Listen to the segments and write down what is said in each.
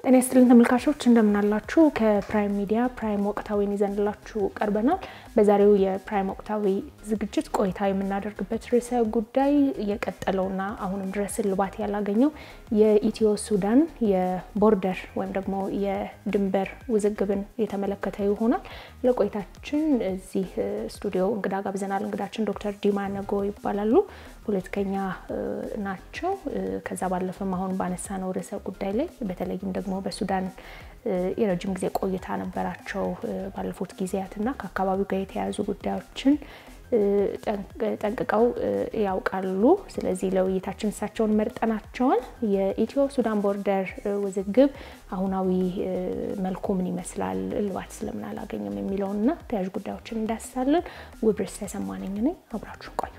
ጤና ይስጥልን ተመልካቾች እንደምናላችሁ። ከፕራይም ሚዲያ ፕራይም ወቅታዊን ይዘንላችሁ ቀርበናል። በዛሬው የፕራይም ወቅታዊ ዝግጅት ቆይታ የምናደርግበት ርዕሰ ጉዳይ የቀጠለውና አሁንም ድረስ እልባት ያላገኘው የኢትዮ ሱዳን የቦርደር ወይም ደግሞ የድንበር ውዝግብን የተመለከተ ይሆናል። ለቆይታችን እዚህ ስቱዲዮ እንግዳ ጋብዘናል። እንግዳችን ዶክተር ዲማ ነጎ ይባላሉ። ፖለቲከኛ ናቸው። ከዛ ባለፈም አሁን ባነሳ ነው ርዕሰ ጉዳይ ላይ በተለይም ደግሞ በሱዳን የረጅም ጊዜ ቆይታ ነበራቸው ባለፉት ጊዜያትና ከአካባቢው ጋር የተያያዙ ጉዳዮችን ጠንቅቀው ያውቃሉ። ስለዚህ ለውይይታችን እሳቸውን መርጠናቸዋል። የኢትዮ ሱዳን ቦርደር ውዝግብ አሁናዊ መልኩ ምን ይመስላል፣ እልባት ስለምን አላገኘም የሚለውንና ተያያዥ ጉዳዮችን እንዳስሳለን። ውብርስ ተሰማነኝ ነኝ። አብራችሁን ቆዩ።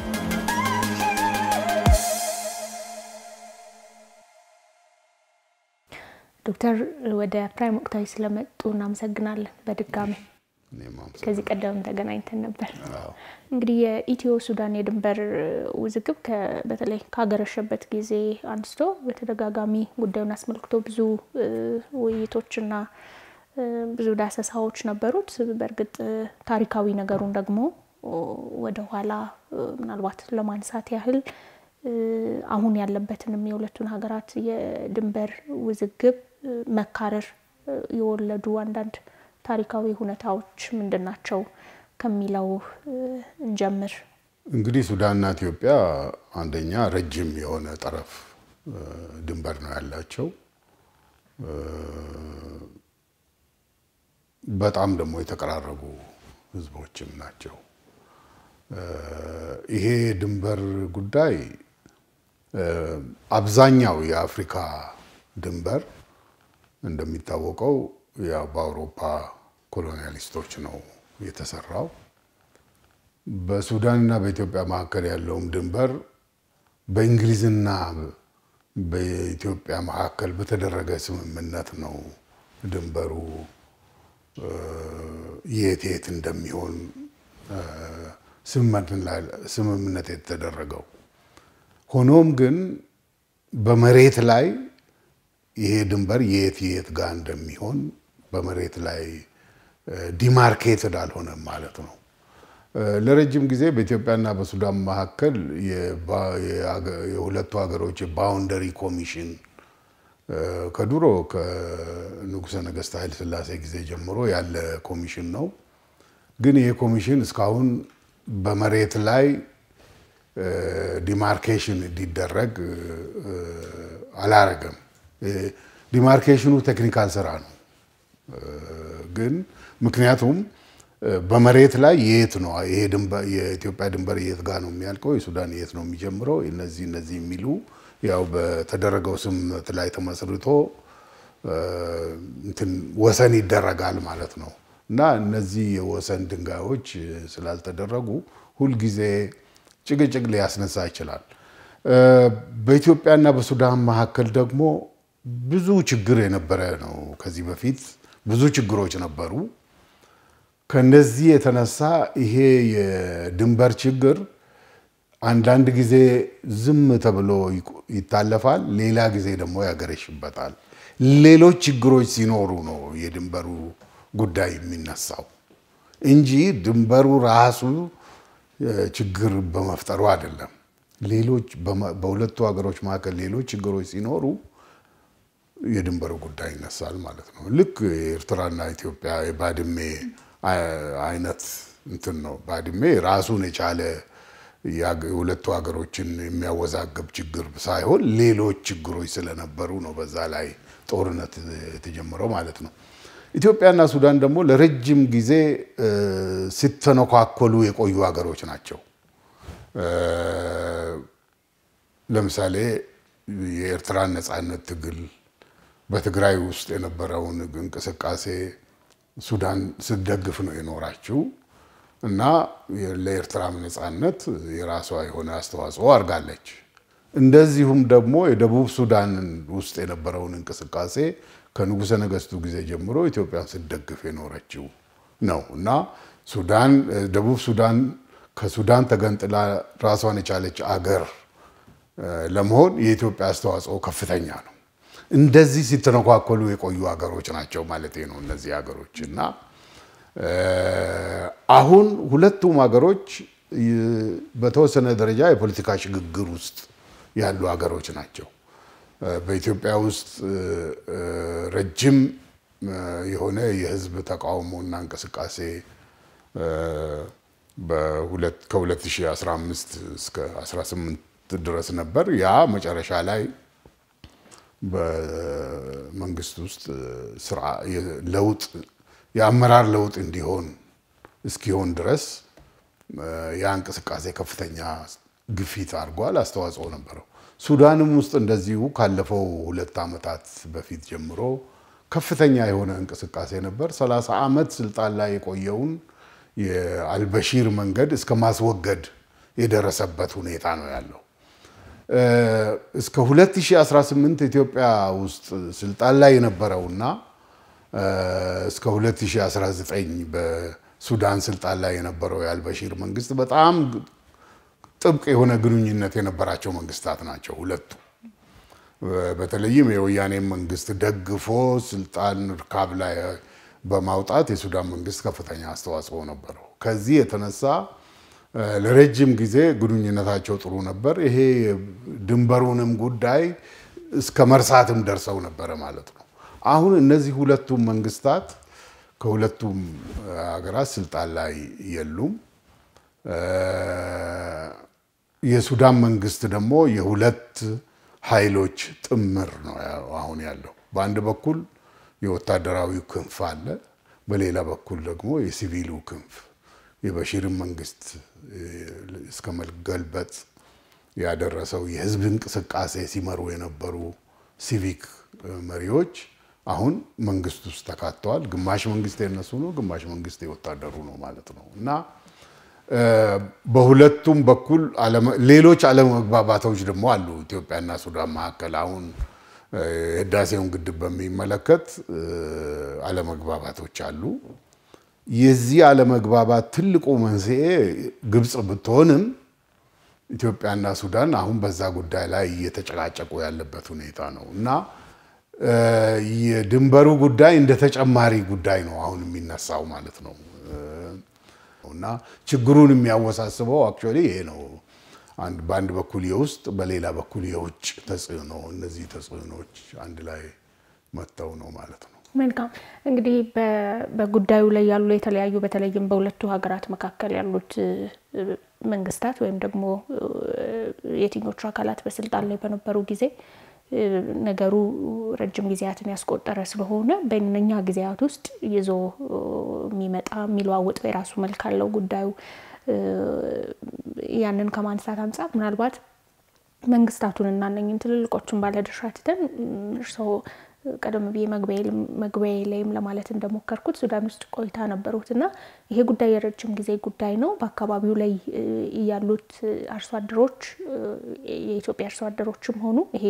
ዶክተር ወደ ፕራይም ወቅታዊ ስለመጡ እናመሰግናለን። በድጋሚ ከዚህ ቀደም ተገናኝተን ነበር። እንግዲህ የኢትዮ ሱዳን የድንበር ውዝግብ በተለይ ካገረሸበት ጊዜ አንስቶ በተደጋጋሚ ጉዳዩን አስመልክቶ ብዙ ውይይቶችና ብዙ ዳሰሳዎች ነበሩት። በእርግጥ ታሪካዊ ነገሩን ደግሞ ወደኋላ ምናልባት ለማንሳት ያህል አሁን ያለበትንም የሁለቱን ሀገራት የድንበር ውዝግብ መካረር የወለዱ አንዳንድ ታሪካዊ ሁኔታዎች ምንድን ናቸው ከሚለው እንጀምር። እንግዲህ ሱዳንና ኢትዮጵያ አንደኛ ረጅም የሆነ ጠረፍ ድንበር ነው ያላቸው። በጣም ደግሞ የተቀራረቡ ህዝቦችም ናቸው። ይሄ ድንበር ጉዳይ አብዛኛው የአፍሪካ ድንበር እንደሚታወቀው ያው በአውሮፓ ኮሎኒያሊስቶች ነው የተሰራው። በሱዳንና በኢትዮጵያ መካከል ያለውም ድንበር በእንግሊዝና በኢትዮጵያ መካከል በተደረገ ስምምነት ነው ድንበሩ የት የት እንደሚሆን ስምምነት የተደረገው። ሆኖም ግን በመሬት ላይ ይሄ ድንበር የት የት ጋር እንደሚሆን በመሬት ላይ ዲማርኬትድ አልሆነም ማለት ነው። ለረጅም ጊዜ በኢትዮጵያና በሱዳን መካከል የሁለቱ ሀገሮች የባውንደሪ ኮሚሽን ከድሮ ከንጉሠ ነገሥት ኃይለ ሥላሴ ጊዜ ጀምሮ ያለ ኮሚሽን ነው። ግን ይሄ ኮሚሽን እስካሁን በመሬት ላይ ዲማርኬሽን እንዲደረግ አላረገም። ዲማርኬሽኑ ቴክኒካል ስራ ነው። ግን ምክንያቱም በመሬት ላይ የት ነው ይሄ የኢትዮጵያ ድንበር የት ጋር ነው የሚያልቀው፣ የሱዳን የት ነው የሚጀምረው፣ እነዚህ እነዚህ የሚሉ ያው በተደረገው ስምምነት ላይ ተመስርቶ እንትን ወሰን ይደረጋል ማለት ነው። እና እነዚህ የወሰን ድንጋዮች ስላልተደረጉ ሁልጊዜ ጭቅጭቅ ሊያስነሳ ይችላል። በኢትዮጵያና በሱዳን መካከል ደግሞ ብዙ ችግር የነበረ ነው። ከዚህ በፊት ብዙ ችግሮች ነበሩ። ከነዚህ የተነሳ ይሄ የድንበር ችግር አንዳንድ ጊዜ ዝም ተብሎ ይታለፋል፣ ሌላ ጊዜ ደግሞ ያገረሽበታል። ሌሎች ችግሮች ሲኖሩ ነው የድንበሩ ጉዳይ የሚነሳው እንጂ ድንበሩ ራሱ ችግር በመፍጠሩ አይደለም። ሌሎች በሁለቱ ሀገሮች መካከል ሌሎች ችግሮች ሲኖሩ የድንበሩ ጉዳይ ይነሳል ማለት ነው። ልክ የኤርትራና ኢትዮጵያ የባድሜ አይነት እንትን ነው። ባድሜ ራሱን የቻለ የሁለቱ ሀገሮችን የሚያወዛግብ ችግር ሳይሆን ሌሎች ችግሮች ስለነበሩ ነው በዛ ላይ ጦርነት የተጀመረው ማለት ነው። ኢትዮጵያና ሱዳን ደግሞ ለረጅም ጊዜ ሲተነኳኮሉ የቆዩ ሀገሮች ናቸው። ለምሳሌ የኤርትራን ነፃነት ትግል በትግራይ ውስጥ የነበረውን እንቅስቃሴ ሱዳን ስትደግፍ ነው የኖራችው እና ለኤርትራም ነፃነት የራሷ የሆነ አስተዋጽኦ አድርጋለች። እንደዚሁም ደግሞ የደቡብ ሱዳን ውስጥ የነበረውን እንቅስቃሴ ከንጉሠ ነገሥቱ ጊዜ ጀምሮ ኢትዮጵያን ስትደግፍ የኖረችው ነው እና ሱዳን ደቡብ ሱዳን ከሱዳን ተገንጥላ ራሷን የቻለች አገር ለመሆን የኢትዮጵያ አስተዋጽኦ ከፍተኛ ነው። እንደዚህ ሲተነኳከሉ የቆዩ ሀገሮች ናቸው ማለት ነው እነዚህ ሀገሮች እና አሁን ሁለቱም ሀገሮች በተወሰነ ደረጃ የፖለቲካ ሽግግር ውስጥ ያሉ ሀገሮች ናቸው። በኢትዮጵያ ውስጥ ረጅም የሆነ የህዝብ ተቃውሞና እንቅስቃሴ ከ2015 እስከ 18 ድረስ ነበር። ያ መጨረሻ ላይ በመንግስት ውስጥ ለውጥ የአመራር ለውጥ እንዲሆን እስኪሆን ድረስ ያ እንቅስቃሴ ከፍተኛ ግፊት አድርጓል፣ አስተዋጽኦ ነበረው። ሱዳንም ውስጥ እንደዚሁ ካለፈው ሁለት ዓመታት በፊት ጀምሮ ከፍተኛ የሆነ እንቅስቃሴ ነበር። 30 ዓመት ስልጣን ላይ የቆየውን የአልበሺር መንገድ እስከ ማስወገድ የደረሰበት ሁኔታ ነው ያለው። እስከ 2018 ኢትዮጵያ ውስጥ ስልጣን ላይ የነበረውና እስከ 2019 በሱዳን ስልጣን ላይ የነበረው የአልበሺር መንግስት በጣም ጥብቅ የሆነ ግንኙነት የነበራቸው መንግስታት ናቸው ሁለቱ። በተለይም የወያኔ መንግስት ደግፎ ስልጣን ርካብ ላይ በማውጣት የሱዳን መንግስት ከፍተኛ አስተዋጽኦ ነበረው። ከዚህ የተነሳ ለረጅም ጊዜ ግንኙነታቸው ጥሩ ነበር። ይሄ ድንበሩንም ጉዳይ እስከ መርሳትም ደርሰው ነበረ ማለት ነው። አሁን እነዚህ ሁለቱም መንግስታት ከሁለቱም ሀገራት ስልጣን ላይ የሉም። የሱዳን መንግስት ደግሞ የሁለት ኃይሎች ጥምር ነው አሁን ያለው። በአንድ በኩል የወታደራዊ ክንፍ አለ፣ በሌላ በኩል ደግሞ የሲቪሉ ክንፍ የበሺርን መንግስት እስከ መገልበጥ ያደረሰው የህዝብ እንቅስቃሴ ሲመሩ የነበሩ ሲቪክ መሪዎች አሁን መንግስት ውስጥ ተካተዋል። ግማሽ መንግስት የነሱ ነው፣ ግማሽ መንግስት የወታደሩ ነው ማለት ነው እና በሁለቱም በኩል ሌሎች አለመግባባቶች ደግሞ አሉ ኢትዮጵያና ሱዳን መካከል። አሁን የህዳሴውን ግድብ በሚመለከት አለመግባባቶች አሉ። የዚህ አለመግባባት ትልቁ መንስኤ ግብፅ ብትሆንም ኢትዮጵያና ሱዳን አሁን በዛ ጉዳይ ላይ እየተጨቃጨቁ ያለበት ሁኔታ ነው እና የድንበሩ ጉዳይ እንደ ተጨማሪ ጉዳይ ነው አሁን የሚነሳው ማለት ነው እና ችግሩን የሚያወሳስበው አክቹዋሊ ይሄ ነው። በአንድ በኩል የውስጥ በሌላ በኩል የውጭ ተጽዕኖ፣ እነዚህ ተጽዕኖዎች አንድ ላይ መጥተው ነው ማለት ነው። መልካም እንግዲህ በጉዳዩ ላይ ያሉ የተለያዩ በተለይም በሁለቱ ሀገራት መካከል ያሉት መንግስታት ወይም ደግሞ የትኞቹ አካላት በስልጣን ላይ በነበሩ ጊዜ ነገሩ ረጅም ጊዜያትን ያስቆጠረ ስለሆነ በእነኛ ጊዜያት ውስጥ ይዞ የሚመጣ የሚለዋወጥ የራሱ መልክ አለው ጉዳዩ። ያንን ከማንሳት አንጻር ምናልባት መንግስታቱን እና እነኝን ትልልቆቹን ባለድርሻ ትተን እርስዎ ቀደም ብዬ መግቢያ ላይም ለማለት እንደሞከርኩት ሱዳን ውስጥ ቆይታ ነበሩት እና ይሄ ጉዳይ የረጅም ጊዜ ጉዳይ ነው። በአካባቢው ላይ ያሉት አርሶ አደሮች የኢትዮጵያ አርሶ አደሮችም ሆኑ ይሄ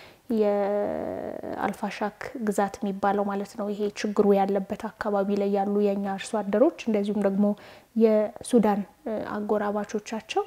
የአልፋሻክ ግዛት የሚባለው ማለት ነው ይሄ ችግሩ ያለበት አካባቢ ላይ ያሉ የእኛ አርሶ አደሮች እንደዚሁም ደግሞ የሱዳን አጎራባቾቻቸው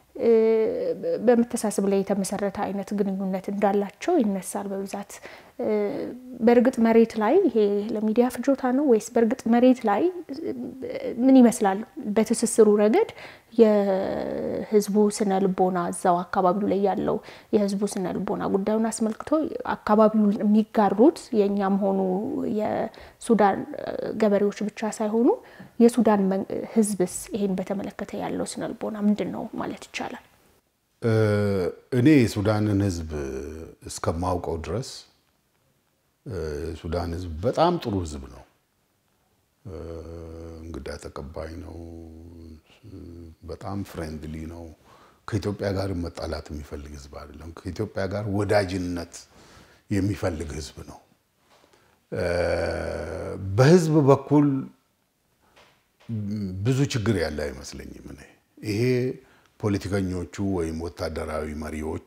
በመተሳሰብ ላይ የተመሰረተ አይነት ግንኙነት እንዳላቸው ይነሳል በብዛት። በእርግጥ መሬት ላይ ይሄ ለሚዲያ ፍጆታ ነው ወይስ በእርግጥ መሬት ላይ ምን ይመስላል? በትስስሩ ረገድ የህዝቡ ስነ ልቦና እዛው አካባቢው ላይ ያለው የህዝቡ ስነ ልቦና ጉዳዩን አስመልክቶ አካባቢውን የሚጋሩት የእኛም ሆኑ የሱዳን ገበሬዎች ብቻ ሳይሆኑ የሱዳን ህዝብስ ይሄን በተመለከተ ያለው ስነ ልቦና ምንድን ነው ማለት ይቻላል? እኔ የሱዳንን ህዝብ እስከማውቀው ድረስ የሱዳን ህዝብ በጣም ጥሩ ህዝብ ነው። እንግዳ ተቀባይ ነው። በጣም ፍሬንድሊ ነው። ከኢትዮጵያ ጋር መጣላት የሚፈልግ ህዝብ አይደለም። ከኢትዮጵያ ጋር ወዳጅነት የሚፈልግ ህዝብ ነው። በህዝብ በኩል ብዙ ችግር ያለ አይመስለኝም። እኔ ይሄ ፖለቲከኞቹ ወይም ወታደራዊ መሪዎቹ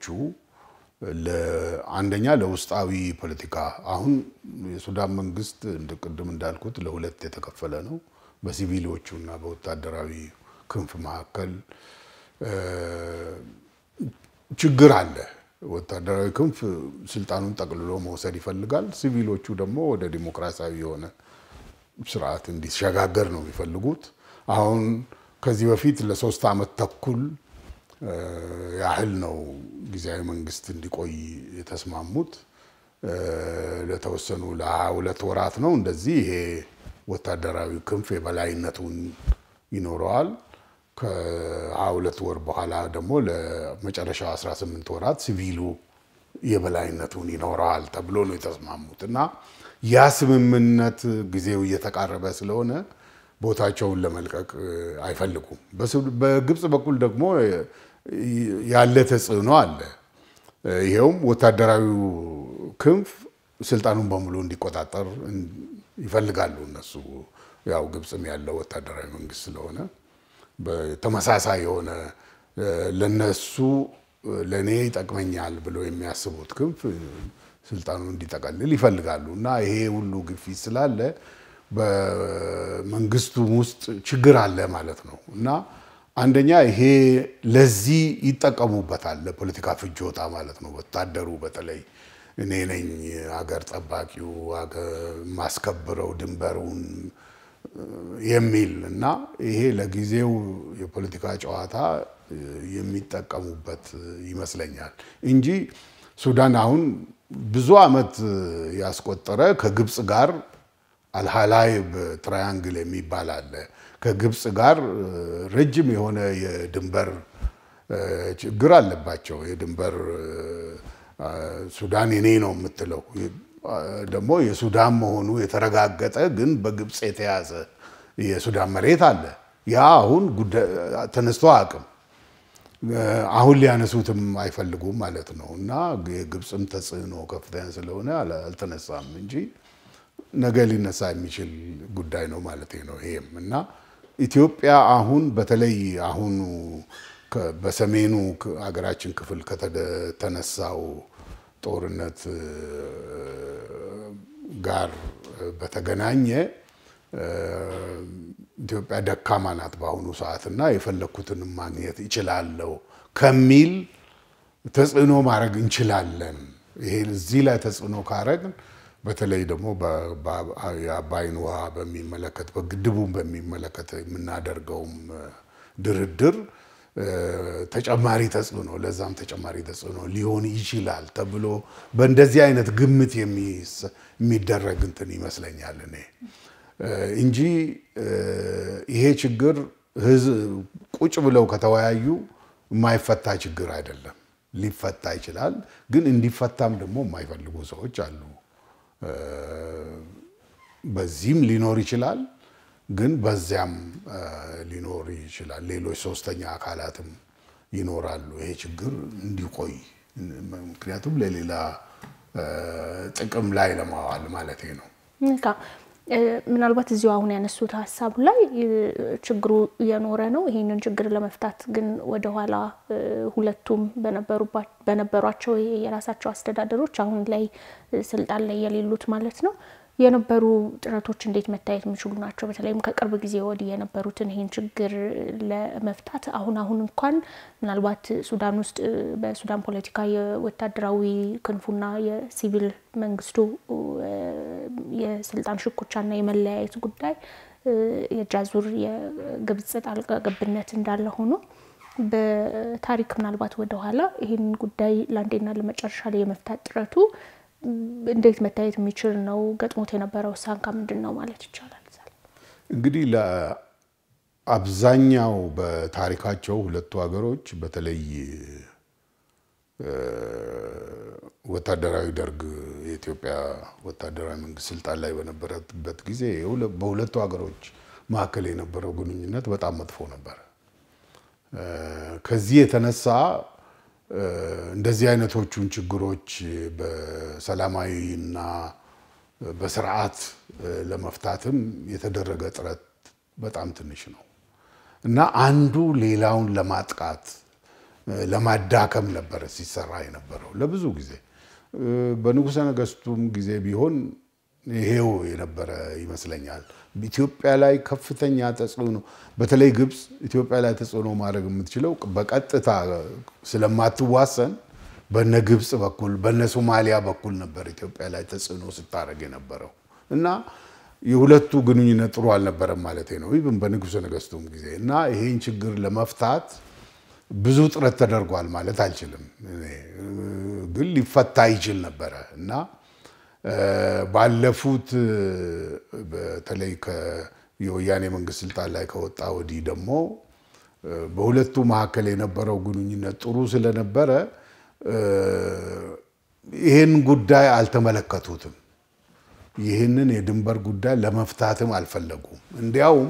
አንደኛ ለውስጣዊ ፖለቲካ አሁን የሱዳን መንግስት ቅድም እንዳልኩት ለሁለት የተከፈለ ነው። በሲቪሎቹ እና በወታደራዊ ክንፍ መካከል ችግር አለ። ወታደራዊ ክንፍ ስልጣኑን ጠቅልሎ መውሰድ ይፈልጋል። ሲቪሎቹ ደግሞ ወደ ዲሞክራሲያዊ የሆነ ስርዓት እንዲሸጋገር ነው የሚፈልጉት። አሁን ከዚህ በፊት ለሶስት ዓመት ተኩል ያህል ነው ጊዜያዊ መንግስት እንዲቆይ የተስማሙት። ለተወሰኑ ለሀያ ሁለት ወራት ነው እንደዚህ። ይሄ ወታደራዊ ክንፍ የበላይነቱን ይኖረዋል። ከሀያ ሁለት ወር በኋላ ደግሞ ለመጨረሻው 18 ወራት ሲቪሉ የበላይነቱን ይኖረዋል ተብሎ ነው የተስማሙት እና ያ ስምምነት ጊዜው እየተቃረበ ስለሆነ ቦታቸውን ለመልቀቅ አይፈልጉም። በግብፅ በኩል ደግሞ ያለ ተጽዕኖ አለ። ይሄውም ወታደራዊው ክንፍ ስልጣኑን በሙሉ እንዲቆጣጠር ይፈልጋሉ እነሱ። ያው ግብፅም ያለው ወታደራዊ መንግስት ስለሆነ ተመሳሳይ የሆነ ለነሱ ለእኔ ይጠቅመኛል ብሎ የሚያስቡት ክንፍ ስልጣኑን እንዲጠቀልል ይፈልጋሉ እና ይሄ ሁሉ ግፊት ስላለ በመንግስቱም ውስጥ ችግር አለ ማለት ነው እና አንደኛ ይሄ ለዚህ ይጠቀሙበታል፣ ለፖለቲካ ፍጆታ ማለት ነው። ወታደሩ በተለይ እኔ ነኝ አገር ጠባቂው ማስከብረው ድንበሩን የሚል እና ይሄ ለጊዜው የፖለቲካ ጨዋታ የሚጠቀሙበት ይመስለኛል እንጂ ሱዳን አሁን ብዙ ዓመት ያስቆጠረ ከግብፅ ጋር አልሃላይብ ትራያንግል የሚባል አለ። ከግብፅ ጋር ረጅም የሆነ የድንበር ችግር አለባቸው። የድንበር ሱዳን የኔ ነው የምትለው ደግሞ የሱዳን መሆኑ የተረጋገጠ ግን በግብፅ የተያዘ የሱዳን መሬት አለ። ያ አሁን ተነስቶ አቅም አሁን ሊያነሱትም አይፈልጉም ማለት ነው እና የግብፅም ተጽዕኖ ከፍተኛ ስለሆነ አልተነሳም እንጂ ነገ ሊነሳ የሚችል ጉዳይ ነው ማለት ነው። ይሄም እና ኢትዮጵያ አሁን በተለይ አሁኑ በሰሜኑ ሀገራችን ክፍል ከተነሳው ጦርነት ጋር በተገናኘ ኢትዮጵያ ደካማ ናት በአሁኑ ሰዓት እና የፈለግኩትንም ማግኘት ይችላለሁ ከሚል ተጽዕኖ ማድረግ እንችላለን። ይሄ እዚህ ላይ ተጽዕኖ ካረግን በተለይ ደግሞ የአባይን ውሃ በሚመለከት በግድቡን በሚመለከት የምናደርገውም ድርድር ተጨማሪ ተጽዕኖ ለዛም ተጨማሪ ተጽዕኖ ሊሆን ይችላል ተብሎ በእንደዚህ አይነት ግምት የሚደረግ እንትን ይመስለኛል እኔ እንጂ ይሄ ችግር ቁጭ ብለው ከተወያዩ የማይፈታ ችግር አይደለም። ሊፈታ ይችላል፣ ግን እንዲፈታም ደግሞ የማይፈልጉ ሰዎች አሉ። በዚህም ሊኖር ይችላል፣ ግን በዚያም ሊኖር ይችላል። ሌሎች ሶስተኛ አካላትም ይኖራሉ ይሄ ችግር እንዲቆይ ምክንያቱም ለሌላ ጥቅም ላይ ለማዋል ማለት ነው። ምናልባት እዚሁ አሁን ያነሱት ሀሳብ ላይ ችግሩ እየኖረ ነው። ይህንን ችግር ለመፍታት ግን ወደኋላ ሁለቱም በነበሯቸው የራሳቸው አስተዳደሮች አሁን ላይ ስልጣን ላይ የሌሉት ማለት ነው የነበሩ ጥረቶች እንዴት መታየት የሚችሉ ናቸው? በተለይም ከቅርብ ጊዜ ወዲህ የነበሩትን ይህን ችግር ለመፍታት አሁን አሁን እንኳን ምናልባት ሱዳን ውስጥ በሱዳን ፖለቲካ የወታደራዊ ክንፉና የሲቪል መንግስቱ የስልጣን ሽኩቻና የመለያየት ጉዳይ የጃዙር የግብጽ ጣልቃ ገብነት እንዳለ ሆኖ በታሪክ ምናልባት ወደኋላ ይህን ጉዳይ ለአንዴና ለመጨረሻ ላይ የመፍታት ጥረቱ እንዴት መታየት የሚችል ነው? ገጥሞት የነበረው ሳንካ ምንድን ነው ማለት ይቻላል? እንግዲህ ለአብዛኛው በታሪካቸው ሁለቱ ሀገሮች በተለይ ወታደራዊ ደርግ የኢትዮጵያ ወታደራዊ መንግስት ስልጣን ላይ በነበረበት ጊዜ በሁለቱ ሀገሮች መካከል የነበረው ግንኙነት በጣም መጥፎ ነበረ። ከዚህ የተነሳ እንደዚህ አይነቶቹን ችግሮች በሰላማዊና በስርዓት ለመፍታትም የተደረገ ጥረት በጣም ትንሽ ነው እና አንዱ ሌላውን ለማጥቃት ለማዳከም ነበረ ሲሰራ የነበረው ለብዙ ጊዜ። በንጉሠ ነገሥቱም ጊዜ ቢሆን ይሄው የነበረ ይመስለኛል። ኢትዮጵያ ላይ ከፍተኛ ተጽዕኖ በተለይ ግብፅ ኢትዮጵያ ላይ ተጽዕኖ ማድረግ የምትችለው በቀጥታ ስለማትዋሰን በነ ግብፅ በኩል በነ ሶማሊያ በኩል ነበር ኢትዮጵያ ላይ ተጽዕኖ ስታደርግ የነበረው እና የሁለቱ ግንኙነት ጥሩ አልነበረም ማለት ነው። ይብን በንጉሠ ነገሥቱም ጊዜ እና ይሄን ችግር ለመፍታት ብዙ ጥረት ተደርጓል ማለት አልችልም፣ ግን ሊፈታ ይችል ነበረ እና ባለፉት በተለይ የወያኔ መንግስት ስልጣን ላይ ከወጣ ወዲህ ደግሞ በሁለቱ መካከል የነበረው ግንኙነት ጥሩ ስለነበረ ይህን ጉዳይ አልተመለከቱትም። ይህንን የድንበር ጉዳይ ለመፍታትም አልፈለጉም። እንዲያውም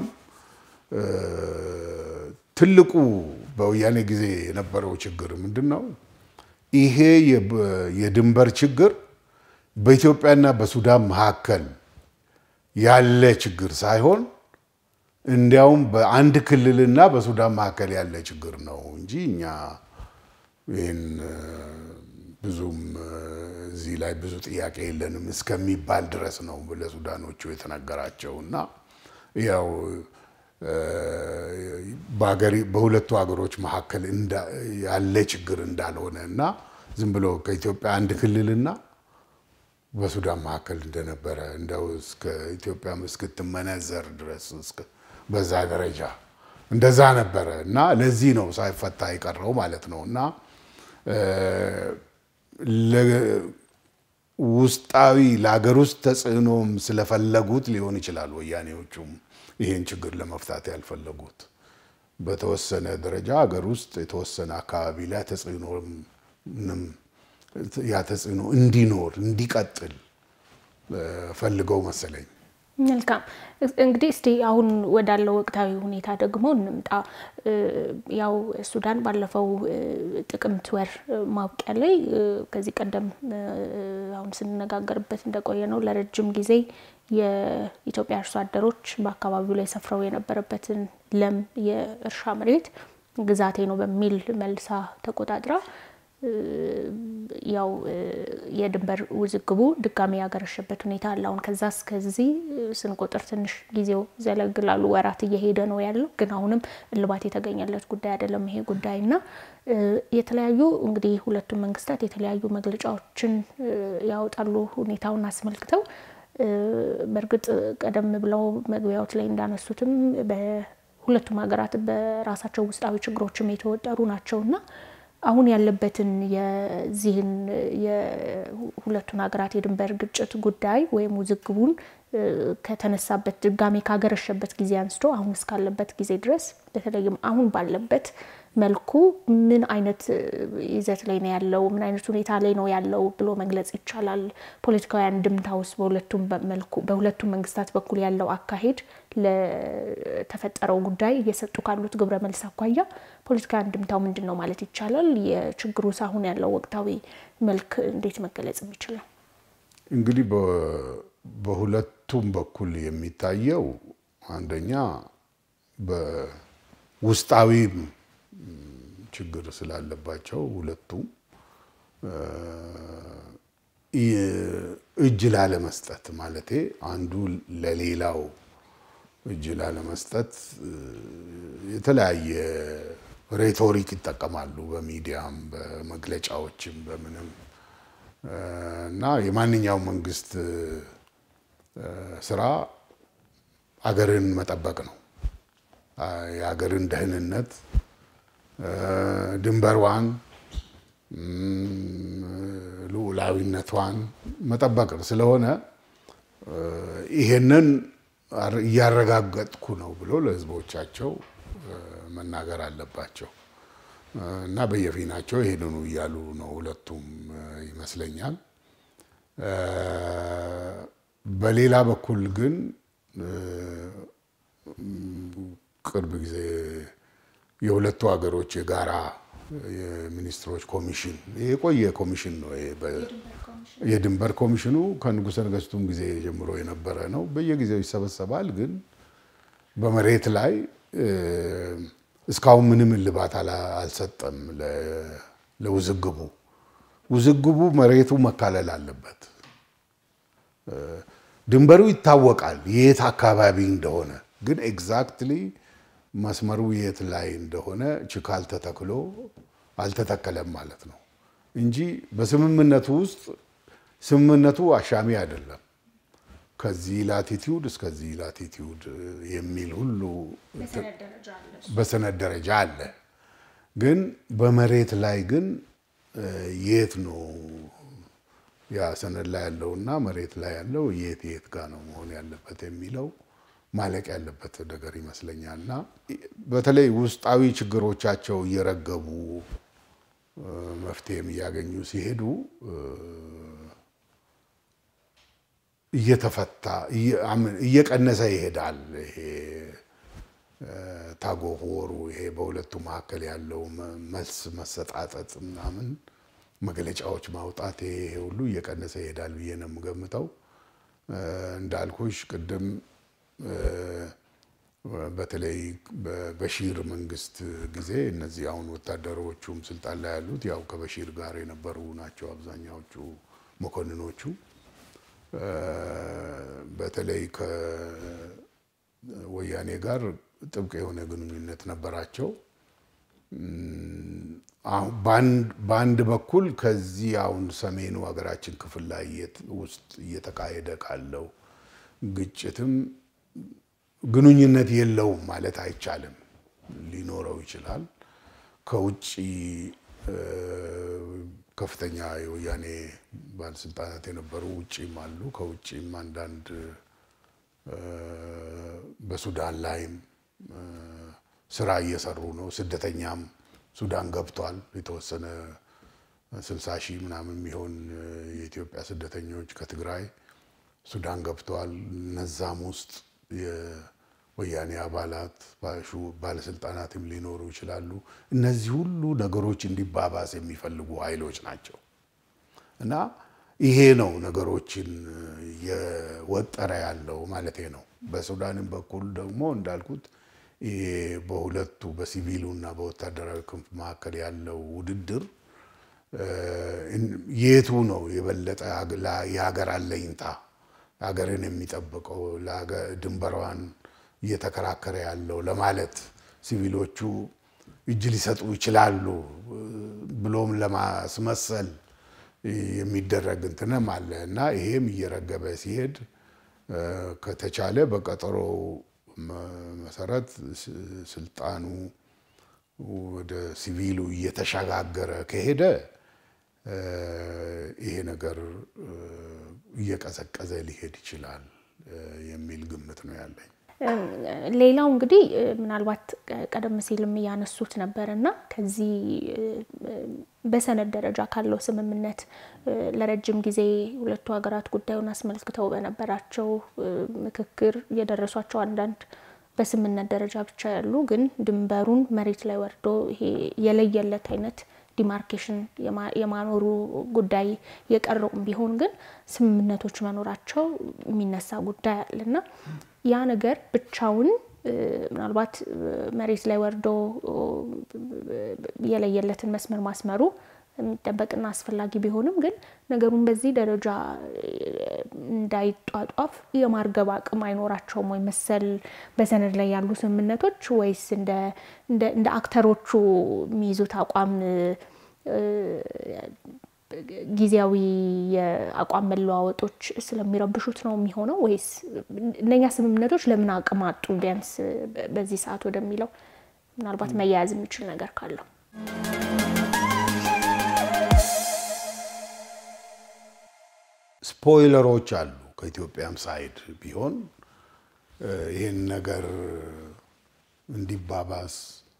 ትልቁ በወያኔ ጊዜ የነበረው ችግር ምንድን ነው? ይሄ የድንበር ችግር በኢትዮጵያና በሱዳን መካከል ያለ ችግር ሳይሆን እንዲያውም በአንድ ክልልና በሱዳን መካከል ያለ ችግር ነው እንጂ እኛ ይህን ብዙም እዚህ ላይ ብዙ ጥያቄ የለንም እስከሚባል ድረስ ነው ለሱዳኖቹ የተነገራቸው እና ያው በሁለቱ ሀገሮች መካከል ያለ ችግር እንዳልሆነ እና ዝም ብሎ ከኢትዮጵያ አንድ ክልልና በሱዳን መካከል እንደነበረ እንደው እስከ ኢትዮጵያ እስክትመነዘር ድረስ በዛ ደረጃ እንደዛ ነበረ እና ለዚህ ነው ሳይፈታ የቀረው ማለት ነው እና ውስጣዊ ለሀገር ውስጥ ተጽዕኖም ስለፈለጉት ሊሆን ይችላል ወያኔዎቹም ይሄን ችግር ለመፍታት ያልፈለጉት በተወሰነ ደረጃ ሀገር ውስጥ የተወሰነ አካባቢ ላይ ተጽዕኖንም ያ ተጽዕኖ እንዲኖር እንዲቀጥል ፈልገው መሰለኝ። መልካም እንግዲህ እስቲ አሁን ወዳለው ወቅታዊ ሁኔታ ደግሞ እንምጣ። ያው ሱዳን ባለፈው ጥቅምት ወር ማብቂያ ላይ ከዚህ ቀደም አሁን ስንነጋገርበት እንደቆየ ነው ለረጅም ጊዜ የኢትዮጵያ አርሶ አደሮች በአካባቢው ላይ ሰፍረው የነበረበትን ለም የእርሻ መሬት ግዛቴ ነው በሚል መልሳ ተቆጣጥራ ያው የድንበር ውዝግቡ ድጋሚ ያገረሸበት ሁኔታ አለ። አሁን ከዛ እስከዚህ ስንቆጥር ትንሽ ጊዜው ዘለግ ላሉ ወራት እየሄደ ነው ያለው፣ ግን አሁንም እልባት የተገኘለት ጉዳይ አይደለም ይሄ ጉዳይ እና የተለያዩ እንግዲህ ሁለቱም መንግስታት የተለያዩ መግለጫዎችን ያወጣሉ ሁኔታውን አስመልክተው። በእርግጥ ቀደም ብለው መግቢያዎች ላይ እንዳነሱትም በሁለቱም ሀገራት በራሳቸው ውስጣዊ ችግሮችም የተወጠሩ ናቸውና አሁን ያለበትን የዚህን የሁለቱን ሀገራት የድንበር ግጭት ጉዳይ ወይም ውዝግቡን ከተነሳበት ድጋሜ ካገረሸበት ጊዜ አንስቶ አሁን እስካለበት ጊዜ ድረስ በተለይም አሁን ባለበት መልኩ ምን አይነት ይዘት ላይ ነው ያለው? ምን አይነት ሁኔታ ላይ ነው ያለው ብሎ መግለጽ ይቻላል? ፖለቲካዊ አንድምታ ውስጥ በሁለቱም መልኩ በሁለቱም መንግስታት በኩል ያለው አካሄድ ለተፈጠረው ጉዳይ እየሰጡ ካሉት ግብረ መልስ አኳያ ፖለቲካዊ አንድምታው ምንድን ነው ማለት ይቻላል? የችግሩስ አሁን ያለው ወቅታዊ መልክ እንዴት መገለጽ የሚችለው? እንግዲህ በሁለቱም በኩል የሚታየው አንደኛ በውስጣዊ ችግር ስላለባቸው ሁለቱም እጅ ላለመስጠት ማለቴ አንዱ ለሌላው እጅ ላለመስጠት የተለያየ ሬቶሪክ ይጠቀማሉ፣ በሚዲያም በመግለጫዎችም በምንም እና የማንኛውም መንግስት ስራ አገርን መጠበቅ ነው። የሀገርን ደህንነት ድንበሯን፣ ልዑላዊነቷን መጠበቅ ስለሆነ ይሄንን እያረጋገጥኩ ነው ብሎ ለህዝቦቻቸው መናገር አለባቸው እና በየፊናቸው ይሄንኑ እያሉ ነው ሁለቱም ይመስለኛል። በሌላ በኩል ግን ቅርብ ጊዜ የሁለቱ ሀገሮች የጋራ የሚኒስትሮች ኮሚሽን የቆየ ኮሚሽን ነው። የድንበር ኮሚሽኑ ከንጉሠ ነገሥቱም ጊዜ ጀምሮ የነበረ ነው። በየጊዜው ይሰበሰባል። ግን በመሬት ላይ እስካሁን ምንም እልባት አልሰጠም ለውዝግቡ። ውዝግቡ መሬቱ መካለል አለበት። ድንበሩ ይታወቃል የት አካባቢ እንደሆነ ግን ኤግዛክትሊ መስመሩ የት ላይ እንደሆነ ችካል ተተክሎ አልተተከለም ማለት ነው። እንጂ በስምምነቱ ውስጥ ስምምነቱ አሻሚ አይደለም። ከዚህ ላቲቲዩድ እስከዚህ ላቲቲዩድ የሚል ሁሉ በሰነድ ደረጃ አለ። ግን በመሬት ላይ ግን የት ነው ያ ሰነድ ላይ ያለውና መሬት ላይ ያለው የት የት ጋር ነው መሆን ያለበት የሚለው ማለቅ ያለበት ነገር ይመስለኛል። እና በተለይ ውስጣዊ ችግሮቻቸው እየረገቡ መፍትሄም እያገኙ ሲሄዱ እየተፈታ እየቀነሰ ይሄዳል። ይሄ ታጎወሩ ይሄ በሁለቱ መካከል ያለው መልስ መሰጣጠጥ ምናምን መግለጫዎች ማውጣት ይሄ ሁሉ እየቀነሰ ይሄዳል ብዬ ነው የምገምተው። እንዳልኩሽ ቅድም በተለይ በበሺር መንግስት ጊዜ እነዚህ አሁን ወታደሮቹም ስልጣን ላይ ያሉት ያው ከበሺር ጋር የነበሩ ናቸው አብዛኛዎቹ መኮንኖቹ። በተለይ ከወያኔ ጋር ጥብቅ የሆነ ግንኙነት ነበራቸው። በአንድ በኩል ከዚህ አሁን ሰሜኑ ሀገራችን ክፍል ላይ ውስጥ እየተካሄደ ካለው ግጭትም ግንኙነት የለውም ማለት አይቻልም። ሊኖረው ይችላል። ከውጭ ከፍተኛ የወያኔ ባለስልጣናት የነበሩ ውጭም አሉ። ከውጭም አንዳንድ በሱዳን ላይም ስራ እየሰሩ ነው። ስደተኛም ሱዳን ገብቷል። የተወሰነ ስልሳ ሺህ ምናምን የሚሆን የኢትዮጵያ ስደተኞች ከትግራይ ሱዳን ገብተዋል። እነዛም ውስጥ የወያኔ አባላት ባለስልጣናትም ሊኖሩ ይችላሉ። እነዚህ ሁሉ ነገሮች እንዲባባስ የሚፈልጉ ኃይሎች ናቸው እና ይሄ ነው ነገሮችን የወጠረ ያለው ማለቴ ነው። በሱዳንም በኩል ደግሞ እንዳልኩት ይሄ በሁለቱ በሲቪሉ እና በወታደራዊ ክንፍ መካከል ያለው ውድድር የቱ ነው የበለጠ የሀገር አለኝታ ሀገርን የሚጠብቀው ድንበሯን እየተከራከረ ያለው ለማለት ሲቪሎቹ እጅ ሊሰጡ ይችላሉ ብሎም ለማስመሰል የሚደረግ እንትንም አለ እና ይሄም እየረገበ ሲሄድ ከተቻለ በቀጠሮ መሰረት ስልጣኑ ወደ ሲቪሉ እየተሸጋገረ ከሄደ ይሄ ነገር እየቀዘቀዘ ሊሄድ ይችላል የሚል ግምት ነው ያለኝ። ሌላው እንግዲህ ምናልባት ቀደም ሲልም እያነሱት ነበር እና ከዚህ በሰነድ ደረጃ ካለው ስምምነት ለረጅም ጊዜ ሁለቱ ሀገራት ጉዳዩን አስመልክተው በነበራቸው ምክክር የደረሷቸው አንዳንድ በስምምነት ደረጃ ብቻ ያሉ ግን ድንበሩን መሬት ላይ ወርዶ ይሄ የለየለት አይነት ዲማርኬሽን የማኖሩ ጉዳይ የቀረውም ቢሆን ግን ስምምነቶች መኖራቸው የሚነሳ ጉዳይ አለና ያ ነገር ብቻውን ምናልባት መሬት ላይ ወርዶ የለየለትን መስመር ማስመሩ የሚጠበቅና አስፈላጊ ቢሆንም ግን ነገሩን በዚህ ደረጃ እንዳይጧጧፍ የማርገብ አቅም አይኖራቸውም ወይ መሰል በሰነድ ላይ ያሉ ስምምነቶች ወይስ እንደ አክተሮቹ የሚይዙት አቋም ጊዜያዊ የአቋም መለዋወጦች ስለሚረብሹት ነው የሚሆነው ወይስ እነኛ ስምምነቶች ለምን አቅም አጡ ቢያንስ በዚህ ሰዓት ወደሚለው ምናልባት መያያዝ የሚችል ነገር ካለው ስፖይለሮች አሉ። ከኢትዮጵያም ሳይድ ቢሆን ይህን ነገር እንዲባባስ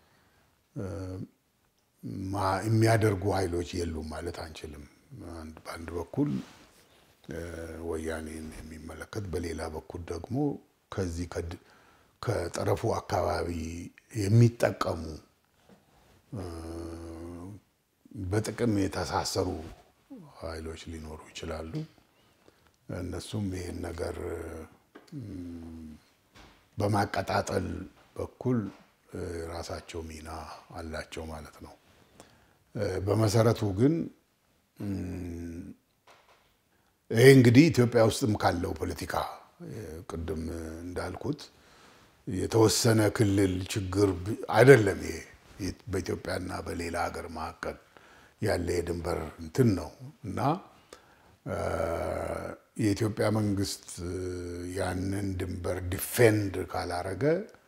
የሚያደርጉ ኃይሎች የሉም ማለት አንችልም። በአንድ በኩል ወያኔን የሚመለከት በሌላ በኩል ደግሞ ከዚህ ከጠረፉ አካባቢ የሚጠቀሙ በጥቅም የተሳሰሩ ኃይሎች ሊኖሩ ይችላሉ። እነሱም ይህን ነገር በማቀጣጠል በኩል ራሳቸው ሚና አላቸው ማለት ነው። በመሰረቱ ግን ይሄ እንግዲህ ኢትዮጵያ ውስጥም ካለው ፖለቲካ ቅድም እንዳልኩት የተወሰነ ክልል ችግር አይደለም። ይሄ በኢትዮጵያና በሌላ ሀገር መካከል ያለ የድንበር እንትን ነው እና የኢትዮጵያ መንግስት ያንን ድንበር ዲፌንድ ካላረገ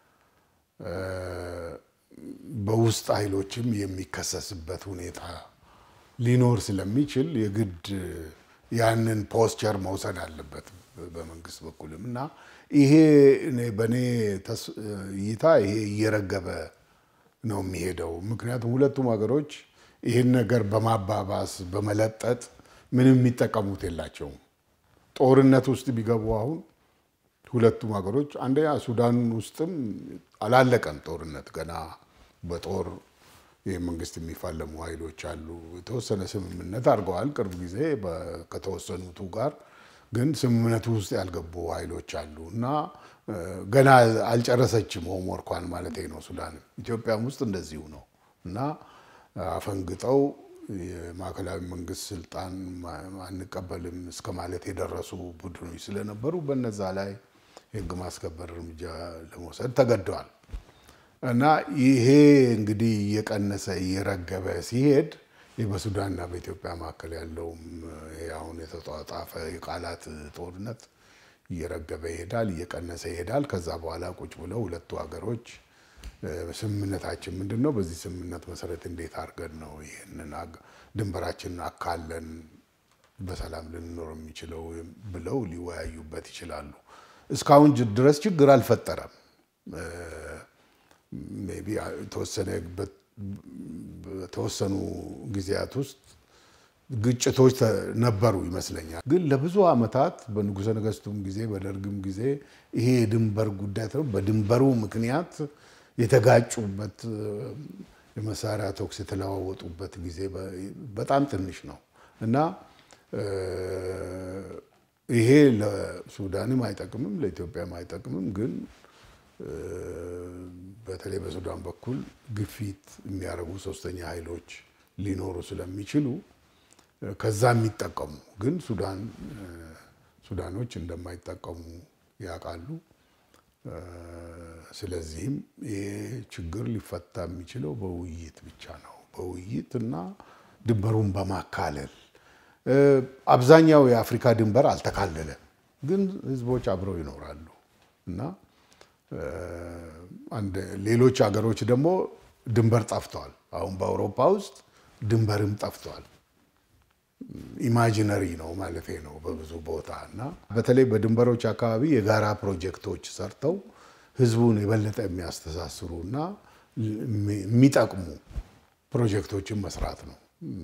በውስጥ ኃይሎችም የሚከሰስበት ሁኔታ ሊኖር ስለሚችል የግድ ያንን ፖስቸር መውሰድ አለበት በመንግስት በኩልም እና ይሄ በእኔ እይታ ይሄ እየረገበ ነው የሚሄደው። ምክንያቱም ሁለቱም ሀገሮች ይህን ነገር በማባባስ በመለጠጥ ምንም የሚጠቀሙት የላቸውም። ጦርነት ውስጥ ቢገቡ አሁን ሁለቱም ሀገሮች አንደኛ ሱዳን ውስጥም አላለቀም ጦርነት ገና በጦር መንግስት የሚፋለሙ ኃይሎች አሉ። የተወሰነ ስምምነት አድርገዋል ቅርብ ጊዜ ከተወሰኑቱ ጋር ግን ስምምነቱ ውስጥ ያልገቡ ኃይሎች አሉ እና ገና አልጨረሰችም ሆምወርኳን ማለት ነው። ሱዳንም ኢትዮጵያም ውስጥ እንደዚሁ ነው እና አፈንግጠው የማዕከላዊ መንግስት ስልጣን አንቀበልም እስከ ማለት የደረሱ ቡድኖች ስለነበሩ በነዛ ላይ የህግ ማስከበር እርምጃ ለመውሰድ ተገደዋል እና ይሄ እንግዲህ እየቀነሰ እየረገበ ሲሄድ በሱዳንና በኢትዮጵያ መካከል ያለውም አሁን የተጧጣፈ የቃላት ጦርነት እየረገበ ይሄዳል፣ እየቀነሰ ይሄዳል። ከዛ በኋላ ቁጭ ብለው ሁለቱ ሀገሮች ስምምነታችን ምንድን ነው? በዚህ ስምምነት መሰረት እንዴት አድርገን ነው ይህንን ድንበራችንን አካለን በሰላም ልንኖር የሚችለው ብለው ሊወያዩበት ይችላሉ። እስካሁን ድረስ ችግር አልፈጠረም። ሜይ ቢ በተወሰኑ ጊዜያት ውስጥ ግጭቶች ነበሩ ይመስለኛል። ግን ለብዙ ዓመታት በንጉሠ ነገሥቱም ጊዜ በደርግም ጊዜ ይሄ የድንበር ጉዳይ በድንበሩ ምክንያት የተጋጩበት የመሳሪያ ተኩስ የተለዋወጡበት ጊዜ በጣም ትንሽ ነው እና ይሄ ለሱዳንም አይጠቅምም፣ ለኢትዮጵያም አይጠቅምም። ግን በተለይ በሱዳን በኩል ግፊት የሚያደርጉ ሶስተኛ ኃይሎች ሊኖሩ ስለሚችሉ ከዛ የሚጠቀሙ ግን ሱዳን ሱዳኖች እንደማይጠቀሙ ያውቃሉ። ስለዚህም ይሄ ችግር ሊፈታ የሚችለው በውይይት ብቻ ነው። በውይይት እና ድንበሩን በማካለል አብዛኛው የአፍሪካ ድንበር አልተካለለም፣ ግን ህዝቦች አብረው ይኖራሉ እና ሌሎች ሀገሮች ደግሞ ድንበር ጠፍተዋል። አሁን በአውሮፓ ውስጥ ድንበርም ጠፍተዋል። ኢማጂነሪ ነው ማለት ነው በብዙ ቦታ እና በተለይ በድንበሮች አካባቢ የጋራ ፕሮጀክቶች ሰርተው ህዝቡን የበለጠ የሚያስተሳስሩ እና የሚጠቅሙ ፕሮጀክቶችን መስራት ነው።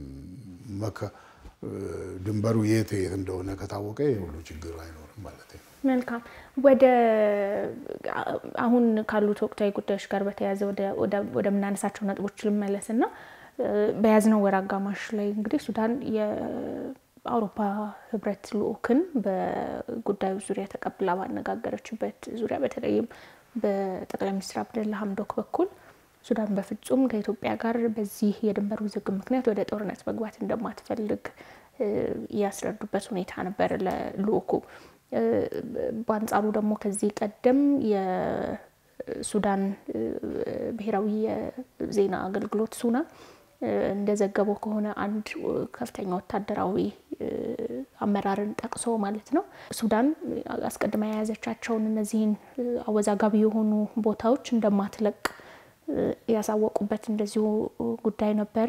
ድንበሩ የት የት እንደሆነ ከታወቀ የሁሉ ችግር አይኖርም ማለት ነው። መልካም። ወደ አሁን ካሉት ወቅታዊ ጉዳዮች ጋር በተያያዘ ወደምናነሳቸው ነጥቦች ልመለስ እና በያዝነው ወር አጋማሽ ላይ እንግዲህ ሱዳን የአውሮፓ ህብረት ልዑክን በጉዳዩ ዙሪያ ተቀብላ ባነጋገረችበት ዙሪያ በተለይም በጠቅላይ ሚኒስትር አብደላ ሀምዶክ በኩል ሱዳን በፍጹም ከኢትዮጵያ ጋር በዚህ የድንበር ውዝግብ ምክንያት ወደ ጦርነት መግባት እንደማትፈልግ ያስረዱበት ሁኔታ ነበር ለልዑኩ። በአንጻሩ ደግሞ ከዚህ ቀደም የሱዳን ብሔራዊ የዜና አገልግሎት ሱና እንደዘገበው ከሆነ አንድ ከፍተኛ ወታደራዊ አመራርን ጠቅሶ ማለት ነው ሱዳን አስቀድማ የያዘቻቸውን እነዚህን አወዛጋቢ የሆኑ ቦታዎች እንደማትለቅ ያሳወቁበት እንደዚሁ ጉዳይ ነበረ።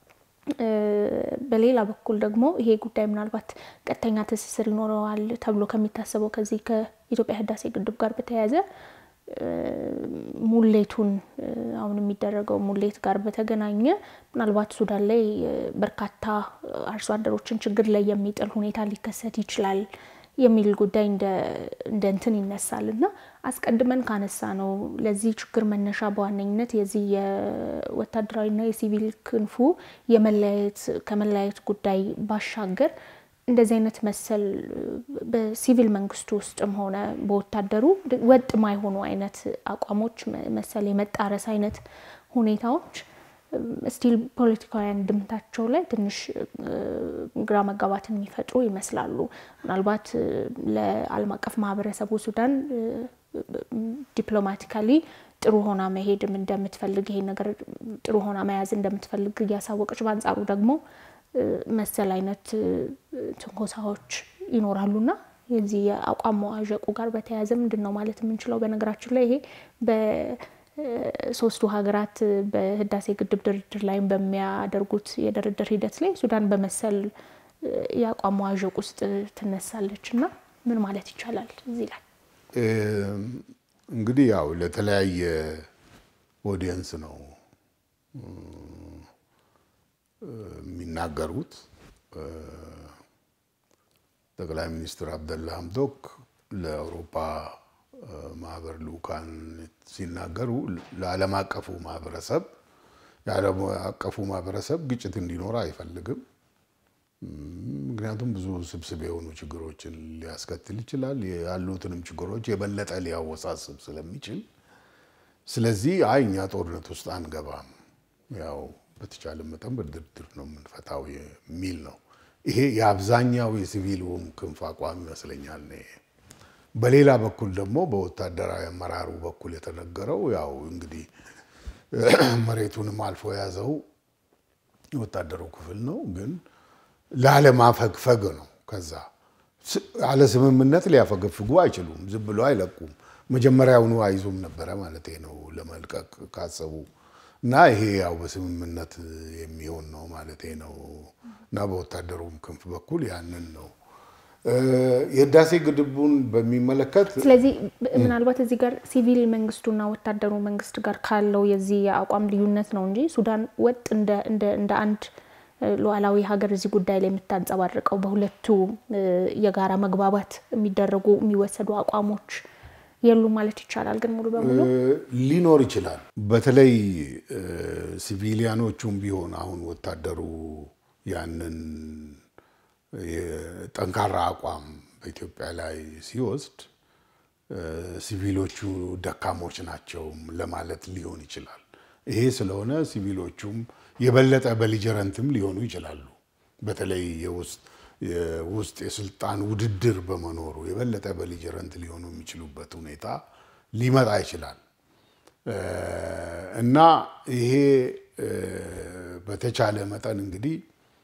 በሌላ በኩል ደግሞ ይሄ ጉዳይ ምናልባት ቀጥተኛ ትስስር ይኖረዋል ተብሎ ከሚታሰበው ከዚህ ከኢትዮጵያ ህዳሴ ግድብ ጋር በተያያዘ ሙሌቱን አሁን የሚደረገው ሙሌት ጋር በተገናኘ ምናልባት ሱዳን ላይ በርካታ አርሶ አደሮችን ችግር ላይ የሚጥል ሁኔታ ሊከሰት ይችላል የሚል ጉዳይ እንደ እንትን ይነሳል እና አስቀድመን ካነሳ ነው ለዚህ ችግር መነሻ በዋነኝነት የዚህ የወታደራዊና የሲቪል ክንፉ የመለያየት ከመለያየት ጉዳይ ባሻገር እንደዚህ አይነት መሰል በሲቪል መንግስቱ ውስጥም ሆነ በወታደሩ ወጥ ማይሆኑ አይነት አቋሞች መሰል የመጣረስ አይነት ሁኔታዎች ስቲል ፖለቲካዊ አንድምታቸው ላይ ትንሽ ግራ መጋባትን የሚፈጥሩ ይመስላሉ። ምናልባት ለዓለም አቀፍ ማህበረሰቡ ሱዳን ዲፕሎማቲካሊ ጥሩ ሆና መሄድም እንደምትፈልግ ይሄ ነገር ጥሩ ሆና መያዝ እንደምትፈልግ እያሳወቀች፣ በአንጻሩ ደግሞ መሰል አይነት ትንኮሳዎች ይኖራሉና የዚህ የአቋም መዋዠቁ ጋር በተያያዘ ምንድን ነው ማለት የምንችለው? በነገራችን ላይ ይሄ በሶስቱ ሀገራት በህዳሴ ግድብ ድርድር ላይም በሚያደርጉት የድርድር ሂደት ላይ ሱዳን በመሰል የአቋም መዋዠቅ ውስጥ ትነሳለች እና ምን ማለት ይቻላል እዚህ ላይ? እንግዲህ ያው ለተለያየ ኦዲየንስ ነው የሚናገሩት። ጠቅላይ ሚኒስትር አብደላ ሀምዶክ ለአውሮፓ ማህበር ልኡካን ሲናገሩ ለዓለም አቀፉ ማህበረሰብ የዓለም አቀፉ ማህበረሰብ ግጭት እንዲኖር አይፈልግም። ምክንያቱም ብዙ ስብስብ የሆኑ ችግሮችን ሊያስከትል ይችላል። ያሉትንም ችግሮች የበለጠ ሊያወሳስብ ስለሚችል፣ ስለዚህ አይ እኛ ጦርነት ውስጥ አንገባም፣ ያው በተቻለ መጠን በድርድር ነው የምንፈታው የሚል ነው። ይሄ የአብዛኛው የሲቪሉም ክንፍ አቋም ይመስለኛል። በሌላ በኩል ደግሞ በወታደራዊ አመራሩ በኩል የተነገረው ያው እንግዲህ መሬቱንም አልፎ የያዘው የወታደሩ ክፍል ነው ግን ላለማፈግፈግ ነው። ከዛ አለ ስምምነት ሊያፈገፍጉ አይችሉም። ዝም ብሎ አይለቁም። መጀመሪያውኑ አይዙም ነበረ ማለት ነው ለመልቀቅ ካሰቡ እና ይሄ ያው በስምምነት የሚሆን ነው ማለት ነው እና በወታደሩም ክንፍ በኩል ያንን ነው የህዳሴ ግድቡን በሚመለከት ስለዚህ ምናልባት እዚህ ጋር ሲቪል መንግስቱና ወታደሩ መንግስት ጋር ካለው የዚህ የአቋም ልዩነት ነው እንጂ ሱዳን ወጥ እንደ አንድ ሉዓላዊ ሀገር እዚህ ጉዳይ ላይ የምታንጸባርቀው በሁለቱ የጋራ መግባባት የሚደረጉ የሚወሰዱ አቋሞች የሉም ማለት ይቻላል። ግን ሙሉ በሙሉ ሊኖር ይችላል። በተለይ ሲቪሊያኖቹም ቢሆን አሁን ወታደሩ ያንን ጠንካራ አቋም በኢትዮጵያ ላይ ሲወስድ ሲቪሎቹ ደካሞች ናቸው ለማለት ሊሆን ይችላል። ይሄ ስለሆነ ሲቪሎቹም የበለጠ በሊጀረንትም ሊሆኑ ይችላሉ። በተለይ የውስጥ የስልጣን ውድድር በመኖሩ የበለጠ በሊጀረንት ሊሆኑ የሚችሉበት ሁኔታ ሊመጣ ይችላል እና ይሄ በተቻለ መጠን እንግዲህ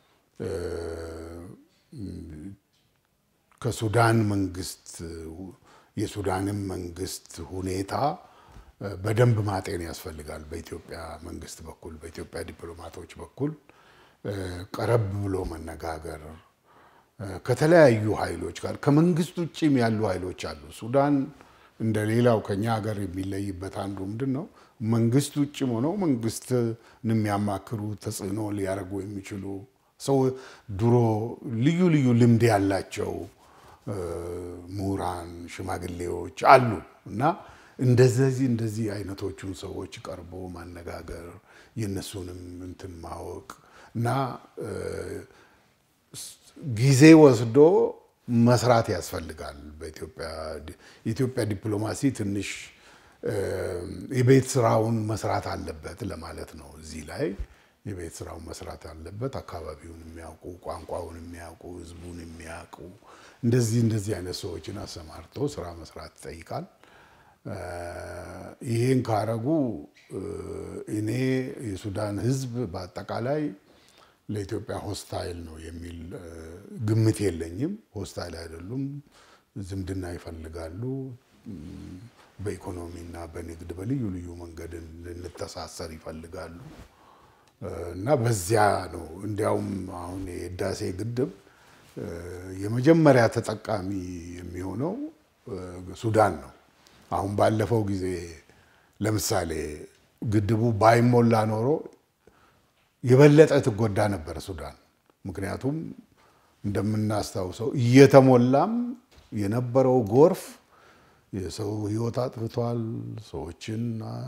ከሱዳን መንግስት የሱዳንም መንግስት ሁኔታ በደንብ ማጤን ያስፈልጋል። በኢትዮጵያ መንግስት በኩል በኢትዮጵያ ዲፕሎማቶች በኩል ቀረብ ብሎ መነጋገር ከተለያዩ ኃይሎች ጋር ከመንግስት ውጭም ያሉ ኃይሎች አሉ። ሱዳን እንደ ሌላው ከኛ ሀገር የሚለይበት አንዱ ምንድን ነው? መንግስት ውጭም ሆነው መንግስትን የሚያማክሩ ተጽዕኖ ሊያደርጉ የሚችሉ ሰው ድሮ ልዩ ልዩ ልምድ ያላቸው ምሁራን፣ ሽማግሌዎች አሉ እና እንደዚህ እንደዚህ አይነቶቹን ሰዎች ቀርቦ ማነጋገር የእነሱንም እንትን ማወቅ እና ጊዜ ወስዶ መስራት ያስፈልጋል። የኢትዮጵያ ዲፕሎማሲ ትንሽ የቤት ስራውን መስራት አለበት ለማለት ነው። እዚህ ላይ የቤት ስራውን መስራት አለበት። አካባቢውን የሚያውቁ ቋንቋውን የሚያውቁ ህዝቡን የሚያውቁ እንደዚህ እንደዚህ አይነት ሰዎችን አሰማርቶ ስራ መስራት ይጠይቃል። ይህን ካረጉ እኔ የሱዳን ህዝብ በአጠቃላይ ለኢትዮጵያ ሆስታይል ነው የሚል ግምት የለኝም። ሆስታይል አይደሉም። ዝምድና ይፈልጋሉ። በኢኮኖሚና በንግድ በልዩ ልዩ መንገድ ልንተሳሰር ይፈልጋሉ እና በዚያ ነው እንዲያውም አሁን የህዳሴ ግድብ የመጀመሪያ ተጠቃሚ የሚሆነው ሱዳን ነው። አሁን ባለፈው ጊዜ ለምሳሌ ግድቡ ባይሞላ ኖሮ የበለጠ ትጎዳ ነበር ሱዳን። ምክንያቱም እንደምናስታውሰው እየተሞላም የነበረው ጎርፍ የሰው ህይወት አጥፍቷል። ሰዎችን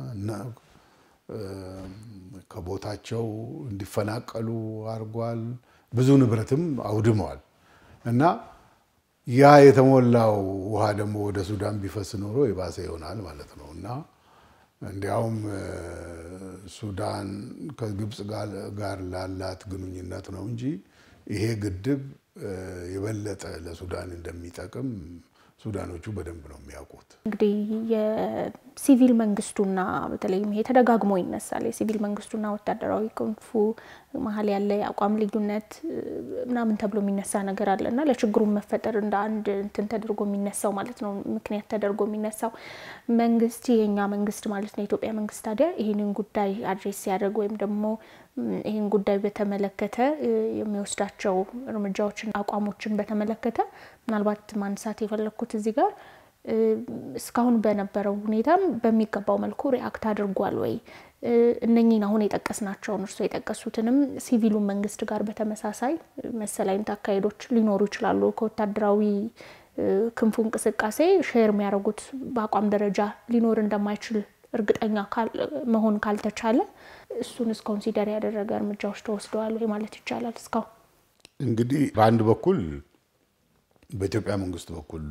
ከቦታቸው እንዲፈናቀሉ አድርጓል። ብዙ ንብረትም አውድመዋል እና ያ የተሞላው ውሃ ደግሞ ወደ ሱዳን ቢፈስ ኖሮ የባሰ ይሆናል ማለት ነው እና እንዲያውም ሱዳን ከግብፅ ጋር ላላት ግንኙነት ነው እንጂ ይሄ ግድብ የበለጠ ለሱዳን እንደሚጠቅም ሱዳኖቹ በደንብ ነው የሚያውቁት። እንግዲህ የሲቪል መንግስቱና በተለይም ይሄ ተደጋግሞ ይነሳል። የሲቪል መንግስቱና ወታደራዊ ክንፉ መሀል ያለ የአቋም ልዩነት ምናምን ተብሎ የሚነሳ ነገር አለ እና ለችግሩ መፈጠር እንደ አንድ እንትን ተደርጎ የሚነሳው ማለት ነው ምክንያት ተደርጎ የሚነሳው መንግስት የኛ መንግስት ማለት ነው የኢትዮጵያ መንግስት ታዲያ ይህንን ጉዳይ አድሬስ ሲያደርግ ወይም ደግሞ ይህን ጉዳይ በተመለከተ የሚወስዳቸው እርምጃዎችን፣ አቋሞችን በተመለከተ ምናልባት ማንሳት የፈለግኩት እዚህ ጋር እስካሁን በነበረው ሁኔታም በሚገባው መልኩ ሪአክት አድርጓል ወይ? እነኚህን አሁን የጠቀስናቸውን እርስዎ የጠቀሱትንም ሲቪሉን መንግስት ጋር በተመሳሳይ መሰል አይነት አካሄዶች ሊኖሩ ይችላሉ። ከወታደራዊ ክንፉ እንቅስቃሴ ሼር የሚያደርጉት በአቋም ደረጃ ሊኖር እንደማይችል እርግጠኛ መሆን ካልተቻለ እሱንስ ኮንሲደር ያደረገ እርምጃዎች ተወስደዋል ወይ ማለት ይቻላል? እስካሁን እንግዲህ በአንድ በኩል በኢትዮጵያ መንግስት በኩል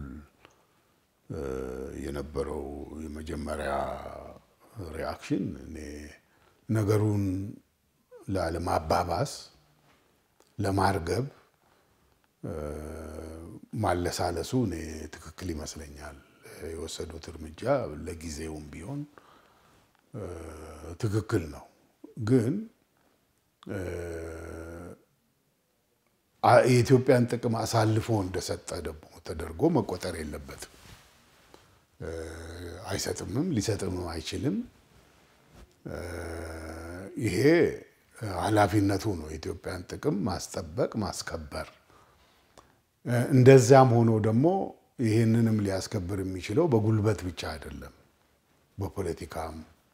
የነበረው የመጀመሪያ ሪአክሽን እኔ ነገሩን ለማባባስ ለማርገብ ማለሳለሱ እኔ ትክክል ይመስለኛል። የወሰዱት እርምጃ ለጊዜውም ቢሆን ትክክል ነው። ግን የኢትዮጵያን ጥቅም አሳልፎ እንደሰጠ ደግሞ ተደርጎ መቆጠር የለበትም። አይሰጥምም፣ ሊሰጥምም አይችልም። ይሄ ኃላፊነቱ ነው፣ የኢትዮጵያን ጥቅም ማስጠበቅ ማስከበር። እንደዚያም ሆኖ ደግሞ ይህንንም ሊያስከብር የሚችለው በጉልበት ብቻ አይደለም፣ በፖለቲካም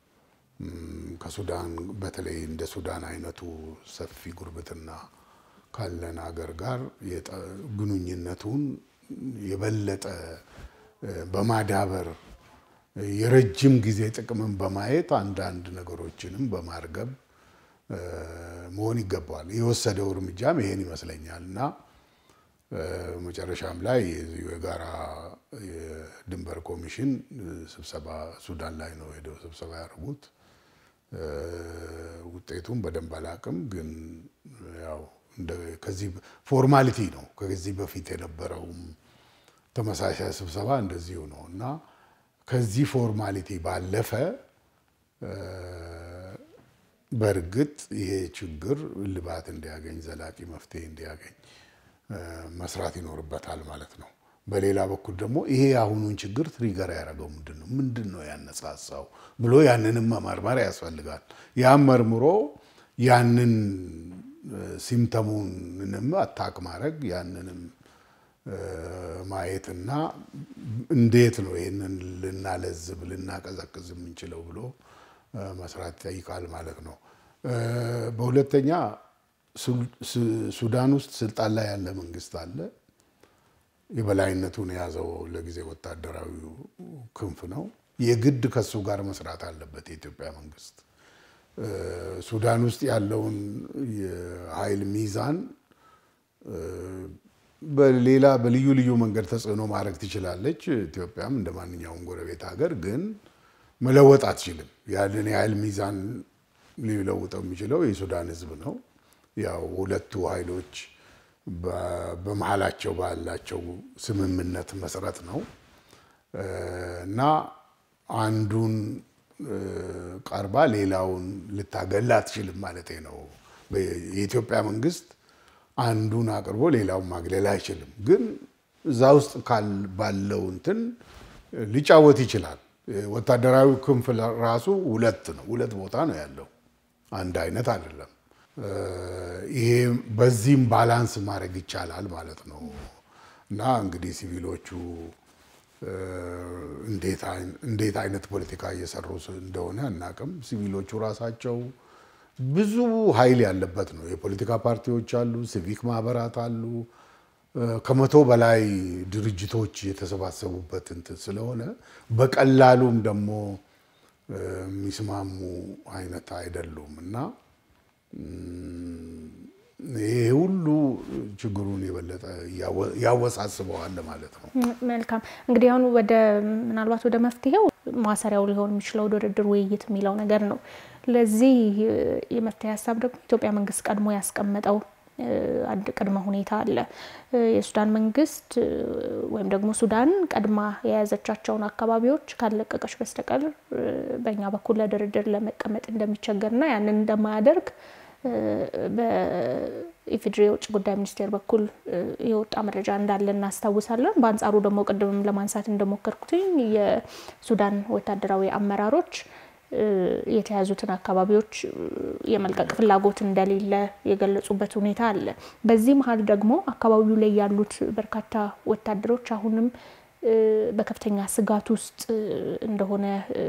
ከሱዳን በተለይ እንደ ሱዳን አይነቱ ሰፊ ጉርብትና ካለን ሀገር ጋር ግንኙነቱን የበለጠ በማዳበር የረጅም ጊዜ ጥቅምን በማየት አንዳንድ ነገሮችንም በማርገብ መሆን ይገባዋል። የወሰደው እርምጃም ይሄን ይመስለኛል እና መጨረሻም ላይ የጋራ የድንበር ኮሚሽን ስብሰባ ሱዳን ላይ ነው ሄደው ስብሰባ ያደርጉት። ውጤቱን በደንብ አላውቅም፣ ግን ያው ከዚህ ፎርማሊቲ ነው። ከዚህ በፊት የነበረውም ተመሳሳይ ስብሰባ እንደዚሁ ነው እና ከዚህ ፎርማሊቲ ባለፈ በእርግጥ ይሄ ችግር እልባት እንዲያገኝ ዘላቂ መፍትሄ እንዲያገኝ መስራት ይኖርበታል ማለት ነው። በሌላ በኩል ደግሞ ይሄ የአሁኑን ችግር ትሪገር ያደረገው ምንድን ነው ምንድን ነው ያነሳሳው ብሎ ያንንም መመርመር ያስፈልጋል። ያም መርምሮ ያንን ሲምተሙንም አታክ ማድረግ ያንንም ማየትና እንዴት ነው ይህንን ልናለዝብ ልናቀዘቅዝ የምንችለው ብሎ መስራት ይጠይቃል ማለት ነው። በሁለተኛ ሱዳን ውስጥ ስልጣን ላይ ያለ መንግስት አለ። የበላይነቱን የያዘው ለጊዜ ወታደራዊ ክንፍ ነው። የግድ ከሱ ጋር መስራት አለበት የኢትዮጵያ መንግስት። ሱዳን ውስጥ ያለውን የኃይል ሚዛን በሌላ በልዩ ልዩ መንገድ ተጽዕኖ ማድረግ ትችላለች። ኢትዮጵያም እንደ ማንኛውም ጎረቤት ሀገር ግን መለወጥ አትችልም። ያንን የኃይል ሚዛን ሊለውጠው የሚችለው የሱዳን ሕዝብ ነው። ያው ሁለቱ ኃይሎች በመሀላቸው ባላቸው ስምምነት መሰረት ነው እና አንዱን ቀርባ ሌላውን ልታገላ አትችልም ማለት ነው። የኢትዮጵያ መንግስት አንዱን አቅርቦ ሌላውን ማግለል አይችልም። ግን እዛ ውስጥ ባለው እንትን ሊጫወት ይችላል። ወታደራዊ ክንፍ ራሱ ሁለት ነው፣ ሁለት ቦታ ነው ያለው፣ አንድ አይነት አይደለም። ይሄ በዚህም ባላንስ ማድረግ ይቻላል ማለት ነው እና እንግዲህ ሲቪሎቹ እንዴት አይነት ፖለቲካ እየሰሩ እንደሆነ አናቅም። ሲቪሎቹ ራሳቸው ብዙ ኃይል ያለበት ነው። የፖለቲካ ፓርቲዎች አሉ፣ ሲቪክ ማህበራት አሉ። ከመቶ በላይ ድርጅቶች የተሰባሰቡበት እንትን ስለሆነ በቀላሉም ደግሞ የሚስማሙ አይነት አይደሉም እና ይሄ ሁሉ ችግሩን የበለጠ ያወሳስበዋል ማለት ነው። መልካም እንግዲህ አሁን ወደ ምናልባት ወደ መፍትሄው ማሰሪያው ሊሆን የሚችለው ድርድር፣ ውይይት የሚለው ነገር ነው። ለዚህ የመፍትሄ ሀሳብ ደግሞ ኢትዮጵያ መንግስት ቀድሞ ያስቀመጠው አንድ ቅድመ ሁኔታ አለ። የሱዳን መንግስት ወይም ደግሞ ሱዳን ቀድማ የያዘቻቸውን አካባቢዎች ካለቀቀች በስተቀር በእኛ በኩል ለድርድር ለመቀመጥ እንደሚቸገርና ያንን እንደማያደርግ በኢፌዴሪ የውጭ ጉዳይ ሚኒስቴር በኩል የወጣ መረጃ እንዳለ እናስታውሳለን። በአንጻሩ ደግሞ ቅድምም ለማንሳት እንደሞከርኩትኝ የሱዳን ወታደራዊ አመራሮች የተያዙትን አካባቢዎች የመልቀቅ ፍላጎት እንደሌለ የገለጹበት ሁኔታ አለ። በዚህ መሀል ደግሞ አካባቢው ላይ ያሉት በርካታ ወታደሮች አሁንም በከፍተኛ ስጋት ውስጥ እንደሆነ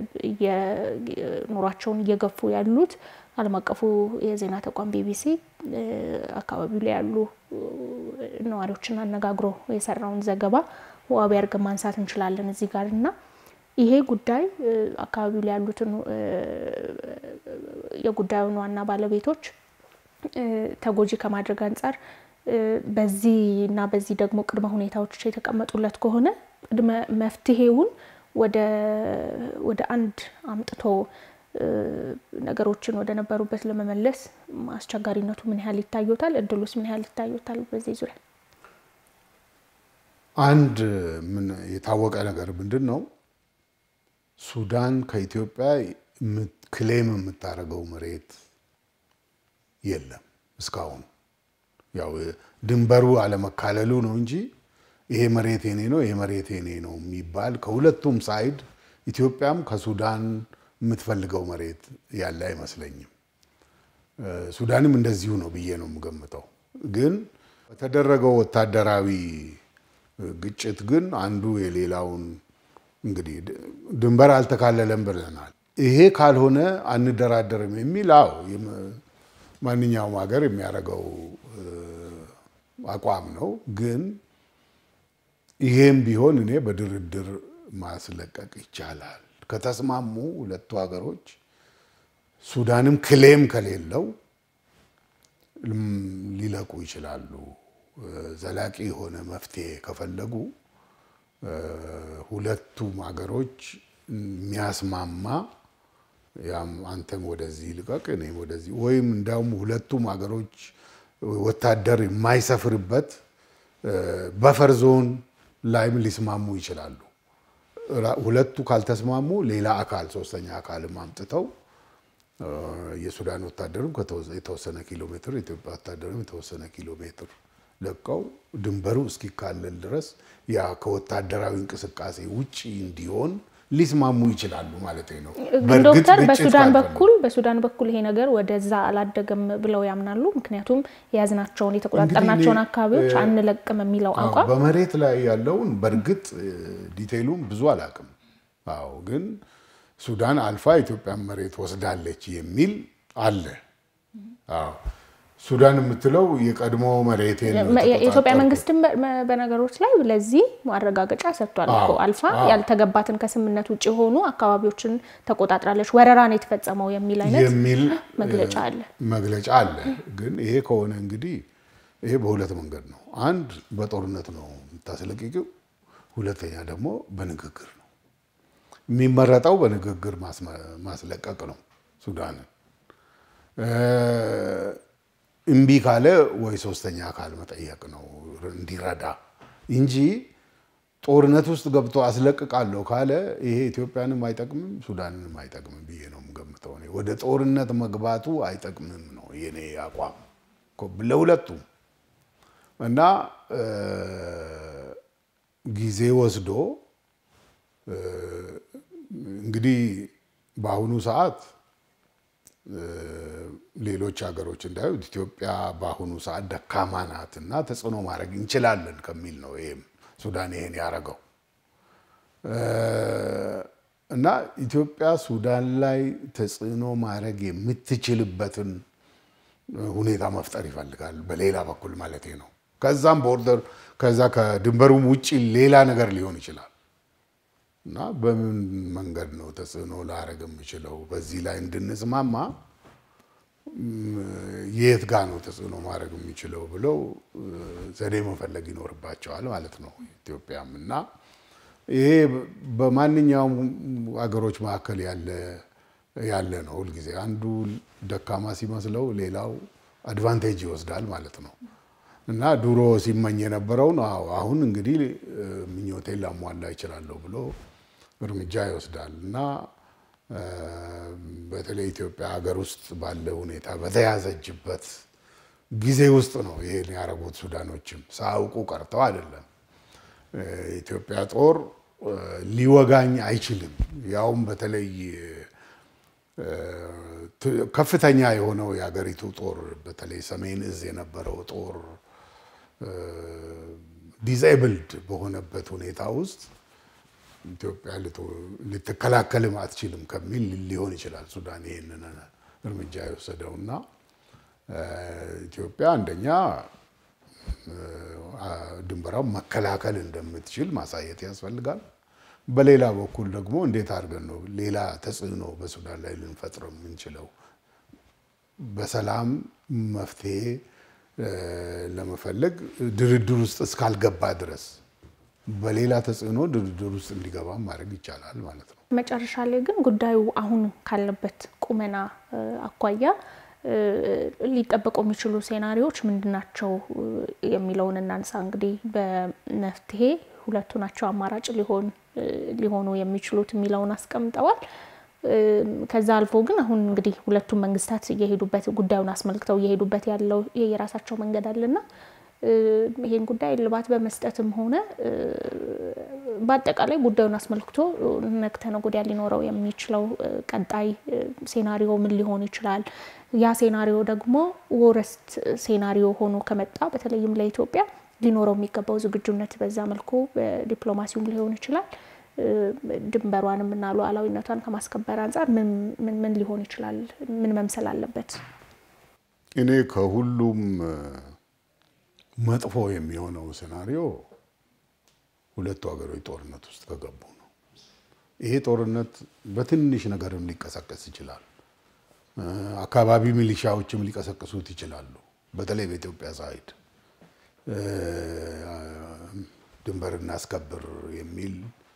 ኑሯቸውን እየገፉ ያሉት ዓለም አቀፉ የዜና ተቋም ቢቢሲ አካባቢው ላይ ያሉ ነዋሪዎችን አነጋግሮ የሰራውን ዘገባ ዋቢ አድርገን ማንሳት እንችላለን እዚህ ጋር እና ይሄ ጉዳይ አካባቢው ላይ ያሉትን የጉዳዩን ዋና ባለቤቶች ተጎጂ ከማድረግ አንጻር በዚህ እና በዚህ ደግሞ ቅድመ ሁኔታዎች የተቀመጡለት ከሆነ ቅድመ መፍትሄውን ወደ አንድ አምጥቶ ነገሮችን ወደ ነበሩበት ለመመለስ አስቸጋሪነቱ ምን ያህል ይታዩታል? እድሉስ ምን ያህል ይታዩታል? በዚህ ዙሪያ አንድ ምን የታወቀ ነገር ምንድን ነው? ሱዳን ከኢትዮጵያ ክሌም የምታደርገው መሬት የለም እስካሁን። ያው ድንበሩ አለመካለሉ ነው እንጂ ይሄ መሬት የኔ ነው፣ ይሄ መሬት የኔ ነው የሚባል ከሁለቱም ሳይድ ኢትዮጵያም ከሱዳን የምትፈልገው መሬት ያለ አይመስለኝም። ሱዳንም እንደዚሁ ነው ብዬ ነው የምገምተው። ግን በተደረገው ወታደራዊ ግጭት ግን አንዱ የሌላውን እንግዲህ ድንበር አልተካለለም ብለናል። ይሄ ካልሆነ አንደራደርም የሚል አዎ ማንኛውም ሀገር የሚያደርገው አቋም ነው። ግን ይሄም ቢሆን እኔ በድርድር ማስለቀቅ ይቻላል ከተስማሙ ሁለቱ ሀገሮች ሱዳንም ክሌም ከሌለው ሊለቁ ይችላሉ። ዘላቂ የሆነ መፍትሄ ከፈለጉ ሁለቱም ሀገሮች የሚያስማማ ያም አንተም ወደዚህ ልቀቅ እኔም ወደዚህ ወይም እንዲያውም ሁለቱም ሀገሮች ወታደር የማይሰፍርበት በፈር ዞን ላይም ሊስማሙ ይችላሉ። ሁለቱ ካልተስማሙ ሌላ አካል ሶስተኛ አካልም አምጥተው የሱዳን ወታደርም የተወሰነ ኪሎ ሜትር የኢትዮጵያ ወታደርም የተወሰነ ኪሎ ሜትር ለቀው ድንበሩ እስኪካለል ድረስ ያ ከወታደራዊ እንቅስቃሴ ውጭ እንዲሆን ሊስማሙ ይችላሉ ማለት ነው። ግን ዶክተር በሱዳን በኩል በሱዳን በኩል ይሄ ነገር ወደዛ አላደገም ብለው ያምናሉ። ምክንያቱም የያዝናቸውን የተቆጣጠርናቸውን አካባቢዎች አንለቅም የሚለው አቋም በመሬት ላይ ያለውን በእርግጥ ዲቴይሉም ብዙ አላውቅም። አዎ ግን ሱዳን አልፋ ኢትዮጵያን መሬት ወስዳለች የሚል አለ። አዎ ሱዳን የምትለው የቀድሞ መሬት የኢትዮጵያ መንግስትም በነገሮች ላይ ለዚህ ማረጋገጫ ሰጥቷል እኮ አልፋ ያልተገባትን ከስምምነት ውጭ የሆኑ አካባቢዎችን ተቆጣጥራለች፣ ወረራ ነው የተፈጸመው የሚል አይነት የሚል መግለጫ አለ መግለጫ አለ። ግን ይሄ ከሆነ እንግዲህ ይሄ በሁለት መንገድ ነው። አንድ በጦርነት ነው የምታስለቅቂው፣ ሁለተኛ ደግሞ በንግግር ነው የሚመረጠው። በንግግር ማስለቀቅ ነው ሱዳንን እምቢ ካለ ወይ ሶስተኛ አካል መጠየቅ ነው እንዲረዳ እንጂ ጦርነት ውስጥ ገብቶ አስለቅቃለሁ ካለ ይሄ ኢትዮጵያንም አይጠቅምም ሱዳንንም አይጠቅምም ብዬ ነው የምገምተው። እኔ ወደ ጦርነት መግባቱ አይጠቅምም ነው የኔ አቋም ለሁለቱም እና ጊዜ ወስዶ እንግዲህ በአሁኑ ሰዓት ሌሎች ሀገሮች እንዳዩት ኢትዮጵያ በአሁኑ ሰዓት ደካማ ናት እና ተጽዕኖ ማድረግ እንችላለን ከሚል ነው ይሄም ሱዳን ይሄን ያደረገው እና ኢትዮጵያ ሱዳን ላይ ተጽዕኖ ማድረግ የምትችልበትን ሁኔታ መፍጠር ይፈልጋል። በሌላ በኩል ማለት ነው። ከዛም ቦርደር ከዛ ከድንበሩም ውጭ ሌላ ነገር ሊሆን ይችላል እና በምን መንገድ ነው ተጽዕኖ ላደርግ የምችለው በዚህ ላይ እንድንስማማ የት ጋ ነው ተጽዕኖ ማድረግ የሚችለው ብለው ዘዴ መፈለግ ይኖርባቸዋል ማለት ነው ኢትዮጵያም እና ይሄ በማንኛውም ሀገሮች መካከል ያለ ያለ ነው። ሁልጊዜ አንዱ ደካማ ሲመስለው ሌላው አድቫንቴጅ ይወስዳል ማለት ነው። እና ድሮ ሲመኝ የነበረውን አሁን እንግዲህ ምኞቴን ላሟላ ይችላለሁ ብሎ እርምጃ ይወስዳል እና በተለይ ኢትዮጵያ ሀገር ውስጥ ባለ ሁኔታ በተያዘችበት ጊዜ ውስጥ ነው ይሄን ያደረጉት። ሱዳኖችም ሳያውቁ ቀርተው አይደለም። ኢትዮጵያ ጦር ሊወጋኝ አይችልም። ያውም በተለይ ከፍተኛ የሆነው የሀገሪቱ ጦር በተለይ ሰሜን እዝ የነበረው ጦር ዲዛይብልድ በሆነበት ሁኔታ ውስጥ ኢትዮጵያ ልትከላከልም አትችልም ከሚል ሊሆን ይችላል ሱዳን ይህንን እርምጃ የወሰደው እና ኢትዮጵያ አንደኛ ድንበራውን መከላከል እንደምትችል ማሳየት ያስፈልጋል። በሌላ በኩል ደግሞ እንዴት አድርገን ነው ሌላ ተጽዕኖ በሱዳን ላይ ልንፈጥር የምንችለው? በሰላም መፍትሄ ለመፈለግ ድርድር ውስጥ እስካልገባ ድረስ በሌላ ተጽዕኖ ድርድር ውስጥ እንዲገባ ማድረግ ይቻላል ማለት ነው። መጨረሻ ላይ ግን ጉዳዩ አሁን ካለበት ቁመና አኳያ ሊጠበቁ የሚችሉ ሴናሪዎች ምንድን ናቸው የሚለውን እናንሳ። እንግዲህ በመፍትሄ ሁለቱ ናቸው አማራጭ ሊሆን ሊሆኑ የሚችሉት የሚለውን አስቀምጠዋል። ከዛ አልፎ ግን አሁን እንግዲህ ሁለቱም መንግስታት እየሄዱበት ጉዳዩን አስመልክተው እየሄዱበት ያለው የራሳቸው መንገድ አለና ይህን ጉዳይ እልባት በመስጠትም ሆነ በአጠቃላይ ጉዳዩን አስመልክቶ ነገ ከነገ ወዲያ ሊኖረው የሚችለው ቀጣይ ሴናሪዮ ምን ሊሆን ይችላል? ያ ሴናሪዮ ደግሞ ወረስት ሴናሪዮ ሆኖ ከመጣ በተለይም ለኢትዮጵያ ሊኖረው የሚገባው ዝግጁነት በዛ መልኩ ዲፕሎማሲውም ሊሆን ይችላል ድንበሯንም እና ሉዓላዊነቷን ከማስከበር አንጻር ምን ምን ሊሆን ይችላል? ምን መምሰል አለበት? እኔ ከሁሉም መጥፎ የሚሆነው ሴናሪዮ ሁለቱ ሀገሮች ጦርነት ውስጥ ከገቡ ነው። ይሄ ጦርነት በትንሽ ነገርም ሊቀሰቀስ ይችላል። አካባቢ ሚሊሻዎችም ሊቀሰቅሱት ይችላሉ። በተለይ በኢትዮጵያ ሳይድ ድንበር እናስከብር የሚል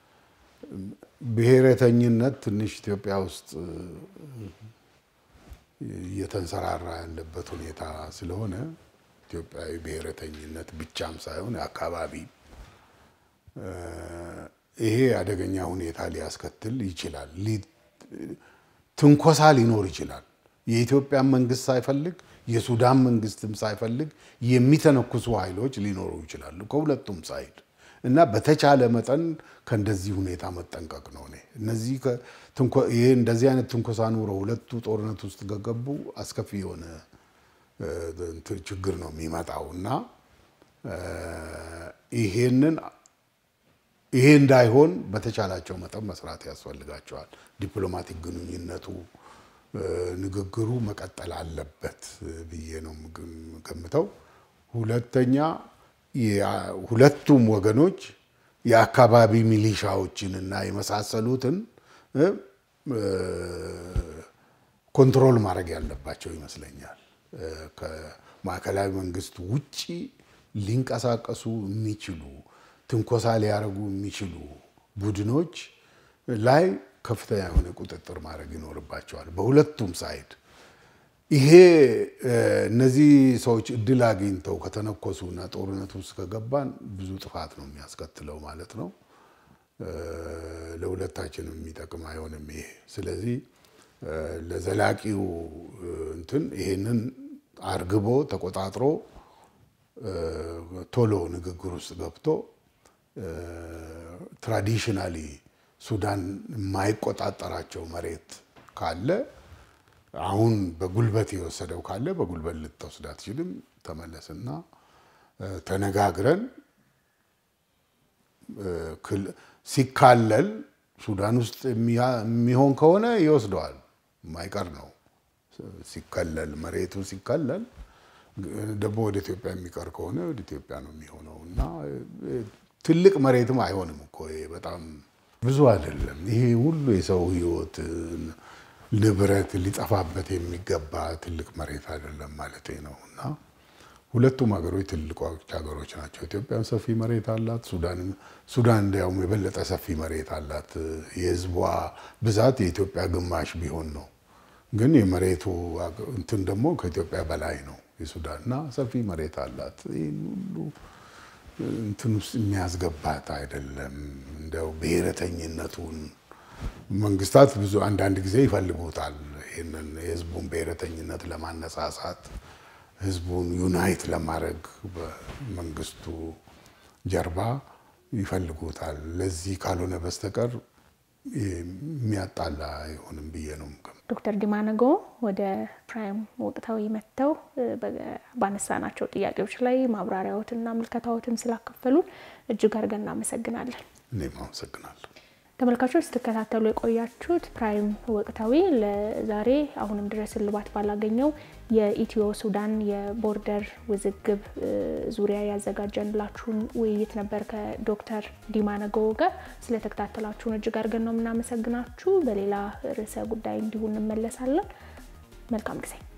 ብሔረተኝነት ትንሽ ኢትዮጵያ ውስጥ እየተንሰራራ ያለበት ሁኔታ ስለሆነ ኢትዮጵያዊ ብሔረተኝነት ብቻም ሳይሆን አካባቢ ይሄ አደገኛ ሁኔታ ሊያስከትል ይችላል። ትንኮሳ ሊኖር ይችላል። የኢትዮጵያ መንግስት ሳይፈልግ የሱዳን መንግስትም ሳይፈልግ የሚተነኩሱ ኃይሎች ሊኖሩ ይችላሉ ከሁለቱም ሳይድ እና በተቻለ መጠን ከእንደዚህ ሁኔታ መጠንቀቅ ነው። እኔ እነዚህ ይሄ እንደዚህ አይነት ትንኮሳ ኑሮ ሁለቱ ጦርነት ውስጥ ከገቡ አስከፊ የሆነ ችግር ነው የሚመጣው እና ይሄንን ይሄ እንዳይሆን በተቻላቸው መጠን መስራት ያስፈልጋቸዋል። ዲፕሎማቲክ ግንኙነቱ ንግግሩ መቀጠል አለበት ብዬ ነው ገምተው። ሁለተኛ ሁለቱም ወገኖች የአካባቢ ሚሊሻዎችን እና የመሳሰሉትን ኮንትሮል ማድረግ ያለባቸው ይመስለኛል። ከማዕከላዊ መንግስት ውጪ ሊንቀሳቀሱ የሚችሉ ትንኮሳ ሊያደርጉ የሚችሉ ቡድኖች ላይ ከፍተኛ የሆነ ቁጥጥር ማድረግ ይኖርባቸዋል በሁለቱም ሳይድ። ይሄ እነዚህ ሰዎች እድል አግኝተው ከተነኮሱና ጦርነት ውስጥ ከገባን ብዙ ጥፋት ነው የሚያስከትለው ማለት ነው። ለሁለታችንም የሚጠቅም አይሆንም ይሄ። ስለዚህ ለዘላቂው እንትን ይሄንን አርግቦ ተቆጣጥሮ ቶሎ ንግግር ውስጥ ገብቶ ትራዲሽናሊ ሱዳን የማይቆጣጠራቸው መሬት ካለ አሁን በጉልበት የወሰደው ካለ በጉልበት ልትወስድ አትችልም። ተመለስና ተነጋግረን ሲካለል ሱዳን ውስጥ የሚሆን ከሆነ ይወስደዋል፣ የማይቀር ነው። ሲከለል መሬቱ ሲከለል ደግሞ ወደ ኢትዮጵያ የሚቀር ከሆነ ወደ ኢትዮጵያ ነው የሚሆነው እና ትልቅ መሬትም አይሆንም እኮ በጣም ብዙ አይደለም። ይሄ ሁሉ የሰው ሕይወት ንብረት ሊጠፋበት የሚገባ ትልቅ መሬት አይደለም ማለት ነው እና ሁለቱም ሀገሮች ትልቆች ሀገሮች ናቸው። ኢትዮጵያም ሰፊ መሬት አላት። ሱዳን እንዲያውም የበለጠ ሰፊ መሬት አላት። የህዝቧ ብዛት የኢትዮጵያ ግማሽ ቢሆን ነው። ግን የመሬቱ እንትን ደግሞ ከኢትዮጵያ በላይ ነው የሱዳንና ሰፊ መሬት አላት። ይህን ሁሉ እንትን ውስጥ የሚያስገባት አይደለም። እንደው ብሔረተኝነቱን መንግስታት ብዙ አንዳንድ ጊዜ ይፈልጉታል። ይህንን የህዝቡን ብሔረተኝነት ለማነሳሳት ህዝቡን ዩናይት ለማድረግ በመንግስቱ ጀርባ ይፈልጉታል። ለዚህ ካልሆነ በስተቀር የሚያጣላ አይሆንም ብዬ ነው። ዶክተር ዲማ ነገ ወደ ፕራይም ወቅታዊ መጥተው ባነሳናቸው ጥያቄዎች ላይ ማብራሪያዎትና ምልከታዎትን ስላካፈሉን እጅግ አድርገን እናመሰግናለን። እኔም አመሰግናለሁ። ተመልካቾች ስትከታተሉ የቆያችሁት ፕራይም ወቅታዊ ለዛሬ አሁንም ድረስ እልባት ባላገኘው የኢትዮ ሱዳን የቦርደር ውዝግብ ዙሪያ ያዘጋጀንላችሁን ውይይት ነበር ከዶክተር ዲማ ነገዎ ጋር። ስለተከታተላችሁን እጅግ አድርገን ነው የምናመሰግናችሁ። በሌላ ርዕሰ ጉዳይ እንዲሁ እንመለሳለን። መልካም ጊዜ